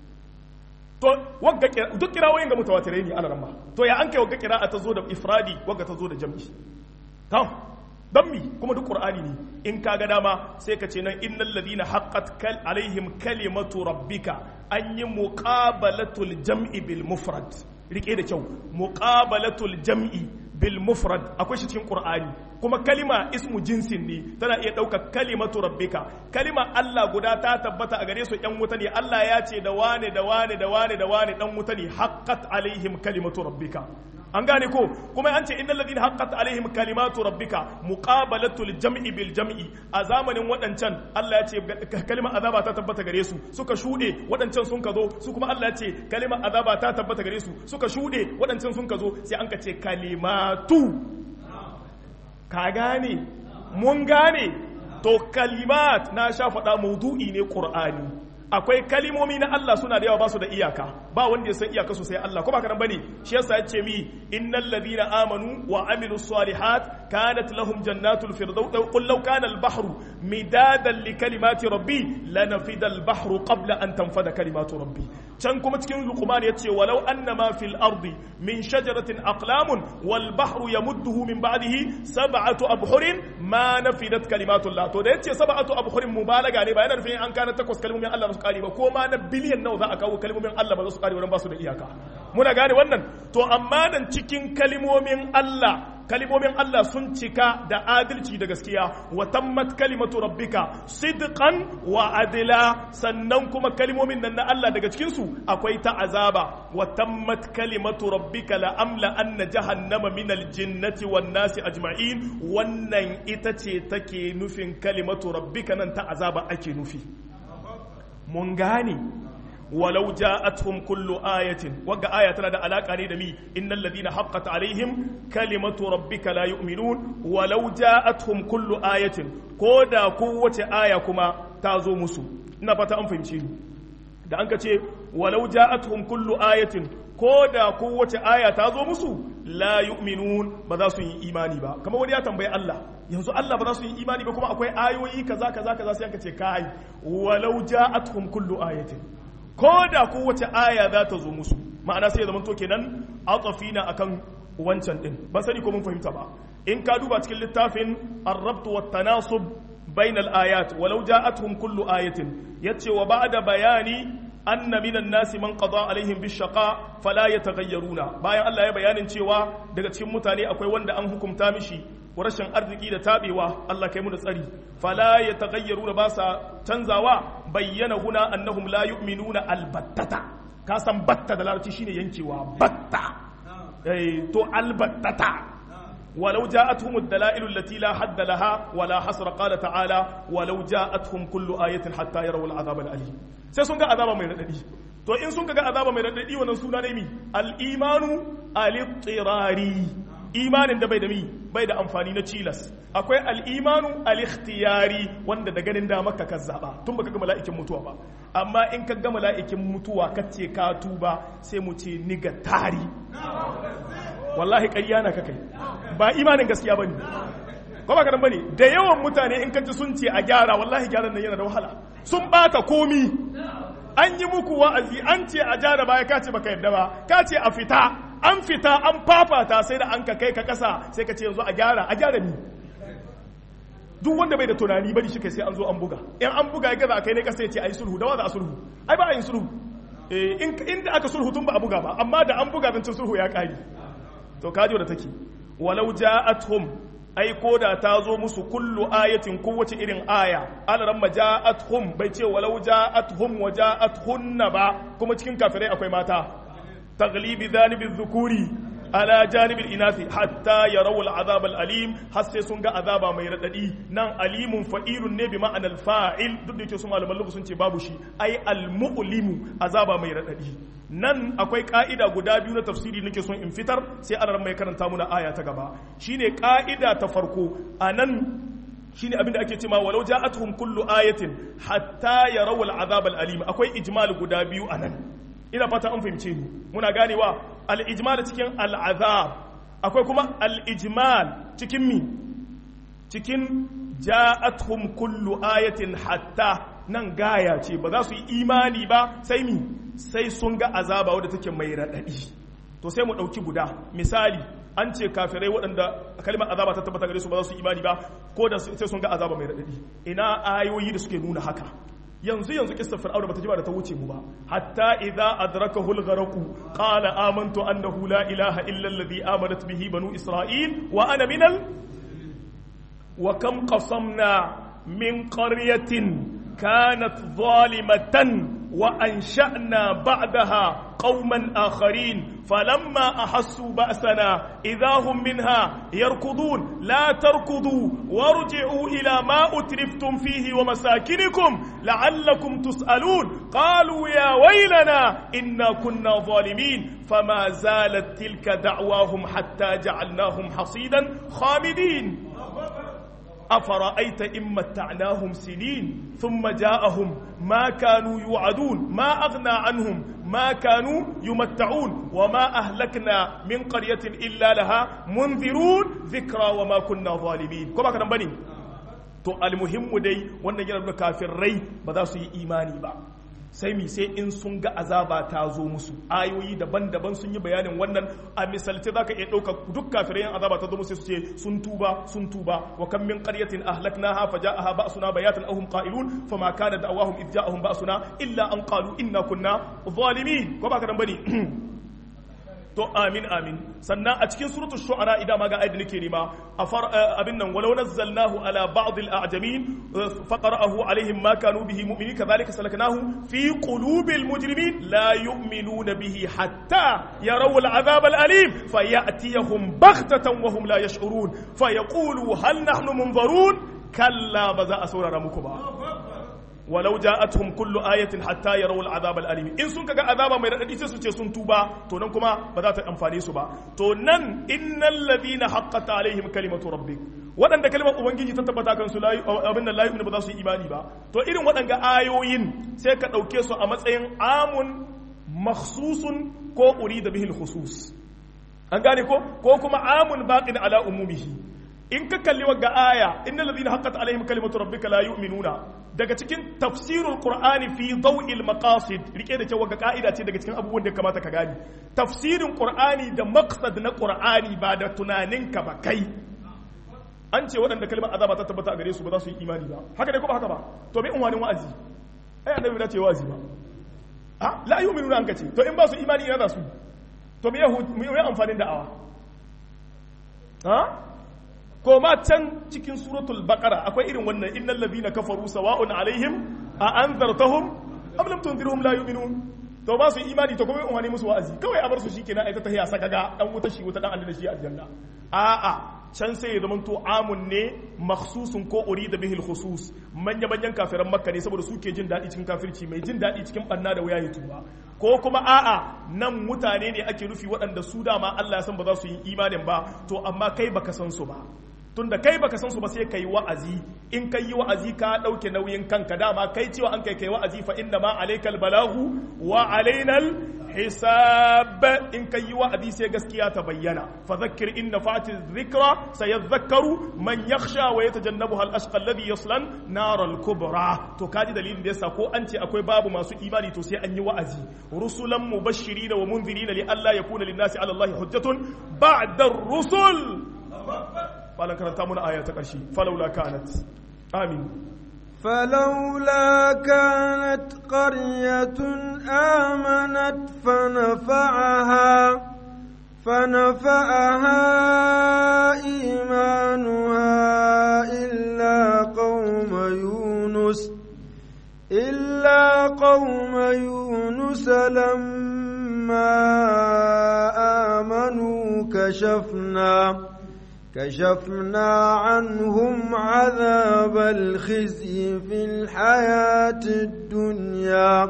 to wagga duk kirawoyin ga mutawatirai ne alaran ma to ya an kai wagga kira'a ta zo da ifradi wagga ta zo da jam'i taw don mi kuma duk qur'ani ne in ka ga dama sai ka ce nan innal ladina haqqat kal alaihim kalimatu rabbika an yi muqabalatul jam'i bil mufrad rike da kyau muqabalatul jam'i bil mufrad akwai shi cikin qur'ani kuma kalima ismu jinsin ne tana iya ɗaukar kalimatu rabbika kalima Allah guda ta tabbata a gare su ƴan wuta ne Allah ya ce da wane da wane da wane da wane dan wuta ne haqqat alaihim kalimatu rabbika an gane ko kuma an ce innal ladina haqqat alaihim kalimatu rabbika muqabalatul jam'i bil jam'i a zamanin wadancan Allah ya ce kalimar azaba ta tabbata gare su suka shude wadancan sun ka zo su kuma Allah ya ce kalimar azaba ta tabbata gare su suka shude wadancan sun ka zo sai an ka ce kalimatu ka gane mun gane to kalimat na sha faɗa maudu'i ne qur'ani akwai kalimomi na Allah suna da yawa ba su da iyaka ba wanda ya san iyaka su sai Allah ko ba karan bane shi yasa ya ce mi innal ladina amanu wa amilus salihat kanat lahum jannatul firdaus qul law kana al bahru midadan li kalimati rabbi lanafida al bahru qabla an tanfada kalimatu rabbi can kuma cikin luqman ya ce walau annama fil ardi min shajaratin aqlamun wal bahru yamudduhu min ba'dihi sab'atu abhurin ma nafidat kalimatu Allah to da yace sab'atu abhurin mubalaga ne ba yana nufin an kana takwas kalmomin Allah su kare ba ko ma na biliyan nawa za a kawo kalmomin Allah ba za su kare wurin ba su da iyaka muna gane wannan to amma nan cikin kalmomin Allah kalmomin Allah sun cika da adalci da gaskiya wa tammat kalimatu rabbika sidqan wa adila sannan kuma kalmomin nan na Allah daga cikin su akwai ta azaba wa tammat kalimatu rabbika la amla anna jahannama min aljinnati wan nasi ajma'in wannan ita ce take nufin kalimatu rabbika nan ta azaba ake nufi mun gane walau ja'atuhum kullu ayatin wagga aya tana da alaka ne da mi innal ladina haqqat alaihim kalimatu rabbika la yu'minun walau ja'atuhum kullu ayatin ko da kowace aya kuma ta zo musu ina fata an fahimce ni da an ka ce walau ja'atuhum kullu ayatin ko da kowace aya ta zo musu la yu'minun ba za su yi imani ba kamar wani ya tambayi Allah yanzu Allah ba za su yi imani ba kuma akwai ayoyi kaza kaza kaza sai aka ce kai walau ja'atuhum kullu ayatin ko da kowace aya za ta zo musu ma'ana sai ya zama to kenan atafina akan wancan din ban sani ko mun fahimta ba in ka duba cikin littafin ar-rabt wa tanasub bain al-ayat walau ja'atuhum kullu ayatin yace wa ba'da bayani anna minan nasi man qada alaihim bishaqa fala yataghayyaruna bayan Allah ya bayanin cewa daga cikin mutane akwai wanda an hukunta mishi rashin arziki da tabewa Allah kai mu da tsari fala yataghayyaruna ba sa canzawa bayyana huna annahum la yu'minuna albattata ka san batta da larabci shine yankewa batta eh to albattata ولو جاءتهم الدلائل التي لا حد لها ولا حصر قال تعالى ولو جاءتهم كل آية حتى يروا العذاب الأليم sai sun ga azaba mai radadi to in sun ga azaba mai radadi wannan suna ne mi al-imanu al-ittirari imanin da bai da mi bai da amfani na cilas akwai al-imanu al-ikhtiyari wanda da ganin da maka ka zaba tun baka ga mala'ikin mutuwa ba amma in ka ga mala'ikin mutuwa ka ce ka tuba sai mu ce ni ga tari wallahi ƙarya na kakai ba imanin gaskiya bane ko ba kadan bane da yawan mutane in kaji sun ce a gyara wallahi gyaran nan yana da wahala sun baka komi an yi muku wa'azi an ce a gyara baya ka ce baka yadda ba ka ce a fita an fita an fafata sai da an ka kai ka kasa sai ka ce yanzu a gyara a gyara ni duk wanda bai da tunani bari shi kai sai an zo an buga in an buga ya gaza kai ne kasa ya ce ayi sulhu da wa za a sulhu ai ba a yin sulhu eh inda aka sulhu tun ba a buga ba amma da an buga zancen sulhu ya kare to kaji da take walau ja'atuhum ai koda ta zo musu kullu ayatin kowace irin aya alaran ma ja'atuhum bai ce walau ja'atuhum wa ja'atuhunna ba kuma cikin kafirai akwai mata taglibi zanibi dhukuri ala janibil inathi hatta yarawu al'azab al'alim har sai sun ga azaba mai radadi nan alimun fa'ilun ne bi ma'anar fa'il duk da yake su malaman lugu sun ce babu shi ai al-mu'limu azaba mai radadi nan akwai ka'ida guda biyu na tafsiri nake son in fitar sai ana mai karanta muna aya ta gaba shine ka'ida ta farko anan shine abin da ake cewa walau ja'atuhum kullu ayatin hatta yarawu al'azab al'alim akwai ijmal guda biyu anan ina fata an fahimce ni muna ganewa al-ijmal cikin al-azab akwai kuma al-ijmal cikin mi cikin ja'atuhum kullu ayatin hatta nan gaya ce ba za su yi imani ba sai mi sai sun ga azaba wadda take mai raɗaɗi to sai mu ɗauki guda misali an ce kafirai waɗanda kalmar azaba ta tabbata gare su ba za su yi imani ba ko da sai sun ga azaba mai raɗaɗi ina ayoyi da suke nuna haka yanzu yanzu kissar fir'auna bata ji ba da ta wuce mu ba hatta idza adrakahu al-gharq qala amantu annahu la ilaha illa alladhi amanat bihi banu isra'il wa ana minal wa kam qasamna min qaryatin كانت ظالمة وأنشأنا بعدها قوما آخرين فلما أحسوا بأسنا إذا هم منها يركضون لا تركضوا وارجعوا إلى ما أترفتم فيه ومساكنكم لعلكم تسألون قالوا يا ويلنا إنا كنا ظالمين فما زالت تلك دعواهم حتى جعلناهم حصيدا خامدين أفرأيت إن متعناهم سنين ثم جاءهم ما كانوا يوعدون ما أغنى عنهم ما كانوا يمتعون وما أهلكنا من قرية إلا لها منذرون ذكرى وما كنا ظالمين كما كان بني to almuhimmu dai wannan yana nuna kafirai ba za su yi imani ba sai mi sai in sun ga azaba ta zo musu ayoyi daban-daban sun yi bayanin wannan a misalce zaka iya ɗauka duk kafirai yan azaba ta zo musu su ce sun tuba sun tuba wa kam min qaryatin ahlaknaha faja'aha ba'suna bayatan ahum qa'ilun fama kana da'awahum idh ja'ahum ba'suna illa an qalu inna kunna zalimin ko ba ka dan bane to amin amin sannan a cikin suratul shu'ara idan ma ga ayat da nake nima abin nan walau nazzalnahu ala ba'd al-a'jamin faqara'ahu alaihim ma kanu bihi mu'minin kadhalika salaknahu fi qulubil mujrimin la yu'minuna bihi hatta yaraw al-'adhab al-alim fayatiyahum baghtatan wa hum la yash'urun fayaqulu hal nahnu munzarun kalla ba za a saurara muku ba walau ja'atuhum kullu ayatin hatta yarawu al'azab al'alim in sun kaga azaba mai radadi sai su ce sun tuba to nan kuma ba za ta amfane su ba to nan innal ladina haqqat alaihim kalimatu rabbik waɗanda kalimar ubangiji ta tabbata kan su layi abin nan layi ba za su yi imani ba to irin waɗanga ayoyin sai ka ɗauke su a matsayin amun makhsusun ko urida bihil khusus an gane ko ko kuma amun baqin ala umumihi in ka kalli wagga aya innal ladina haqqat alaihim kalimatu rabbika la yu'minuna daga cikin tafsirul qur'ani fi daw'il maqasid rike da cewa ga ka'ida ce daga cikin abubuwan da kamata ka gani tafsirin qur'ani da maqsad na qur'ani ba da tunaninka ba kai an ce waɗanda kalmar azaba ta tabbata a gare su ba za su yi imani ba haka dai ko ba haka ba to bai unwanin wa'azi ai annabi da ce wa'azi ba a la yu'minuna an kace to in ba su imani ina za su to me me amfanin da'awa ha ko ma can cikin suratul baqara akwai irin wannan innal ladhina kafaru sawa'un alaihim a anzartahum am lam tunzirhum la yu'minun to ba su imani to kuma in musu wa'azi kawai a bar su shikenan ai ta tahiya saka ga dan wuta shi wuta dan Allah shi aljanna a a can sai ya zamanto amun ne makhsusun ko urida bihil khusus manya manyan kafiran makka ne saboda suke jin daɗi cikin kafirci mai jin daɗi cikin banna da waya tuba ko kuma a'a nan mutane ne ake nufi waɗanda su dama Allah ya san ba za su yi imanin ba to amma kai baka san su ba tunda kai baka san su ba sai kai wa'azi in kai yi wa'azi ka dauke nauyin kanka dama kai cewa an kai kai wa'azi fa inna ma alaikal balagu wa alainal hisab in kai yi wa'azi sai gaskiya ta bayyana fa zakkir in nafati dhikra sayadhakkaru man yakhsha wa yatajannabuha al-ashqa alladhi yaslan nar al-kubra to kaji dalilin da yasa ko an ce akwai babu masu imani to sai an yi wa'azi rusulan mubashirin wa munzirin li alla yakuna lin-nasi ala allahi hujjatun ba'da ar-rusul malan karanta muna aya ta ƙarshe falaula kanat amin فلولا كانت قرية آمنت فنفعها فنفعها إيمانها إلا قوم يونس إلا قوم يونس لما آمنوا كشفنا كشفنا عنهم عذاب الخزي في الحياة الدنيا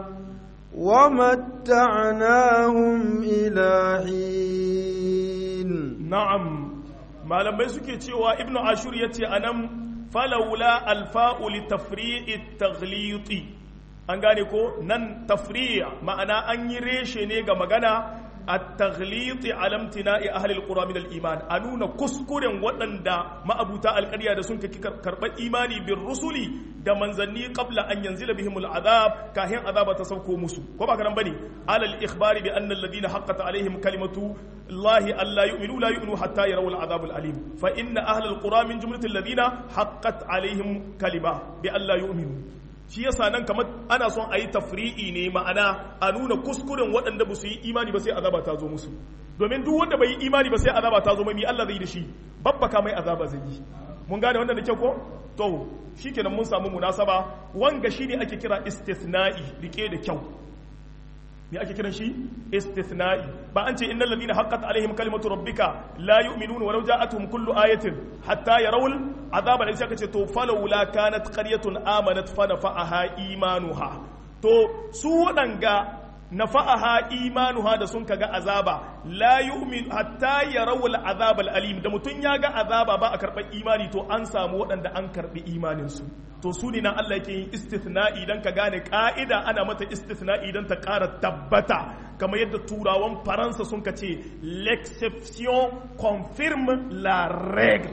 ومتعناهم إلى حين نعم ما لما يسكي تيوى ابن عاشور يتي أنم فلولا الفاء لتفريع التغليط an gane ko nan tafriya ma'ana an yi reshe ne ga magana التغليط على امتناء أهل القرى من الإيمان أنونا كسكورن ودندا ما أبوتا القرية دا سنك كرب إيماني بالرسل دا منزلني قبل أن ينزل بهم العذاب كاهن عذاب تسوكو مسو كما كان بني على الإخبار بأن الذين حقت عليهم كلمة الله ألا يؤمنوا لا يؤمنوا حتى يروا العذاب الأليم فإن أهل القرى من جملة الذين حقت عليهم كلمة بأن لا يؤمنوا shi yasa nan kamar ana son a yi tafri'i ne ma'ana a nuna kuskuren waɗanda ba su yi imani ba sai azaba ta zo musu domin duk wanda bai yi imani ba sai azaba ta zo mai Allah zai da shi babbaka mai azaba zai yi mun gane wannan da kyau ko to shikenan mun samu munasaba wanga shine ake kira istithna'i rike da kyau me ake kiran shi istithna'i ba an ce innal ladina haqqat alaihim kalimatu rabbika la yu'minuna walau ja'atuhum kullu ayatin hatta yarawul azaba da sai ce to falawla kanat qaryatun amanat fa nafa'aha imanuha to su wadanga nafa'aha imanuha da sun kaga azaba la yu'min hatta yarawul azab alim da mutun ya ga azaba ba a karɓar imani to an samu waɗanda an karɓi imanin su to su ne nan Allah yake yin istithna'i dan ka gane ka'ida ana mata istithna'i dan ta ƙara tabbata kamar yadda turawan faransa sun ka ce l'exception confirme la règle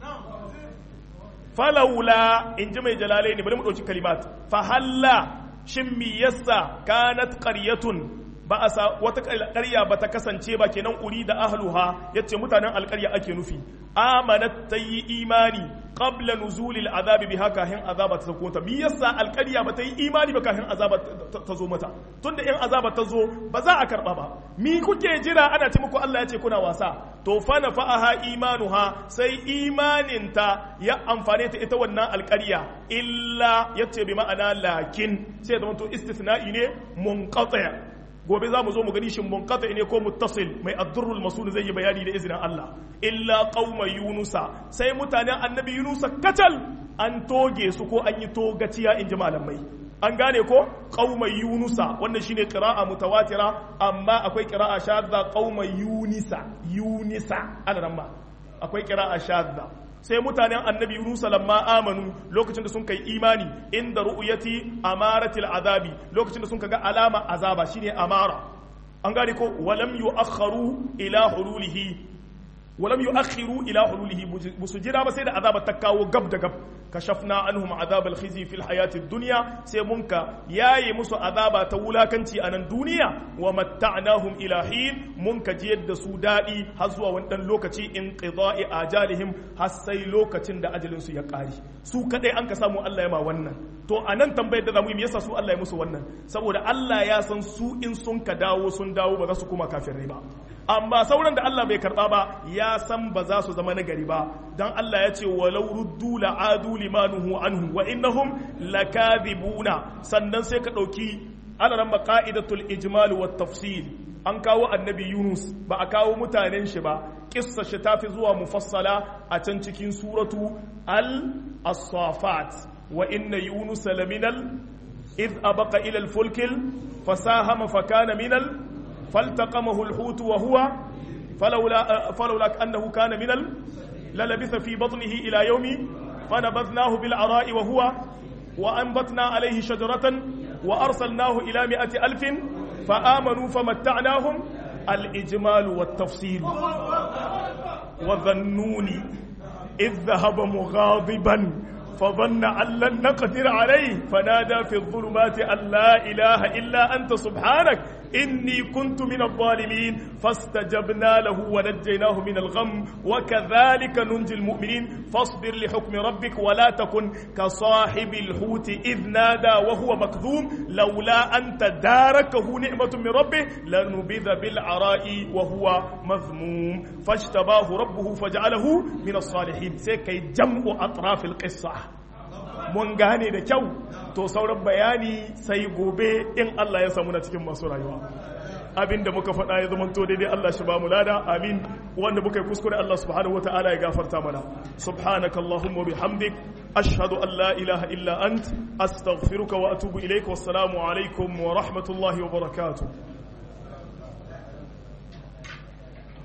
falaula in ji mai jalalai ne bari mu ɗauki kalimat fahalla shin mi yassa kanat qaryatun ba a wata ƙarya ba ta kasance ba kenan uri da ahluha yace mutanen alƙarya ake nufi amanat ta yi imani qabla nuzulil azabi biha kahin azaba ta sako ta mi yasa alƙarya ba ta yi imani ba kahin azaba ta zo mata tunda in azaba ta zo ba za a karba ba mi kuke jira ana ce muku Allah ya ce kuna wasa to fa nafa'aha imanuha sai imaninta ya amfane ta ita wannan alƙarya illa yace bi ma'ana lakin sai da to istithna'i ne munqati' gobe za mu zo mu gani shin munqati ne ko muttasil mai addurrul masul zai yi bayani da izinin Allah illa qauma yunusa sai mutanen annabi yunusa katal an toge su ko an yi togaciya in ji malamai an gane ko qauma yunusa wannan shine qira'a mutawatira amma akwai qira'a shadda qauma yunisa yunisa ana nan ma akwai qira'a shadda sai mutanen annabi Yunusa lamma amanu lokacin da sun kai imani inda ru'yati amaratil azabi lokacin da sun ga alama azaba shine amara an gane ko walam yu'akharu ila hululihi walam yu'akhiru ila hululihi busu jira ba sai da azaba ta kawo gab da gab kashafna anhum azab al-khizi fil hayati dunya sai munka yayi musu azaba ta wulakanci a nan duniya wa matta'nahum ila hin munka jiyar da su dadi har zuwa wani dan lokaci in qida'i ajalihim har sai lokacin da ajalin su ya kare su kadai an ka samu Allah ya ma wannan to a nan tambayar da zamu yi me yasa su Allah ya musu wannan saboda Allah ya san su in sun ka dawo sun dawo ba za su kuma kafirai ba amma sauran da Allah bai karba ba ya san ba za su zama nagari ba dan Allah ya ce walau ruddu la'adu limanuhu anhu wa innahum lakadhibuna sannan sai ka dauki alaran qa'idatul ijmal wat tafsil an kawo annabi yunus ba a kawo mutanen shi ba kissa shi ta fi zuwa mufassala a can cikin suratu al-asafat wa inna yunus laminal إذ أبق إلى الفلك فساهم فكان من ال... فالتقمه الحوت وهو فلولا فلولا أنه كان من ال... للبث في بطنه إلى يوم فنبذناه بالعراء وهو وأنبتنا عليه شجرة وأرسلناه إلى مئة ألف فآمنوا فمتعناهم الإجمال والتفصيل وظنوني إذ ذهب مغاضبا فظن أن لن نقدر عليه فنادى في الظلمات أن لا إله إلا أنت سبحانك إني كنت من الظالمين فاستجبنا له ونجيناه من الغم وكذلك ننجي المؤمنين فاصبر لحكم ربك ولا تكن كصاحب الحوت إذ نادى وهو مكذوم لولا أن تداركه نعمة من ربه لنبذ بالعراء وهو مذموم فاجتباه ربه فجعله من الصالحين سيكي جمع أطراف القصة mun gane da kyau to sauran bayani sai gobe in Allah ya samu na cikin masu rayuwa abin da muka faɗa ya zamanto daidai Allah shi ba mu lada amin wanda muka yi kuskure Allah subhanahu wa ta'ala ya gafarta mana subhanaka allahumma bihamdik ashhadu an la ilaha illa ant astaghfiruka wa atubu ilaik wassalamu alaikum wa rahmatullahi wa barakatuh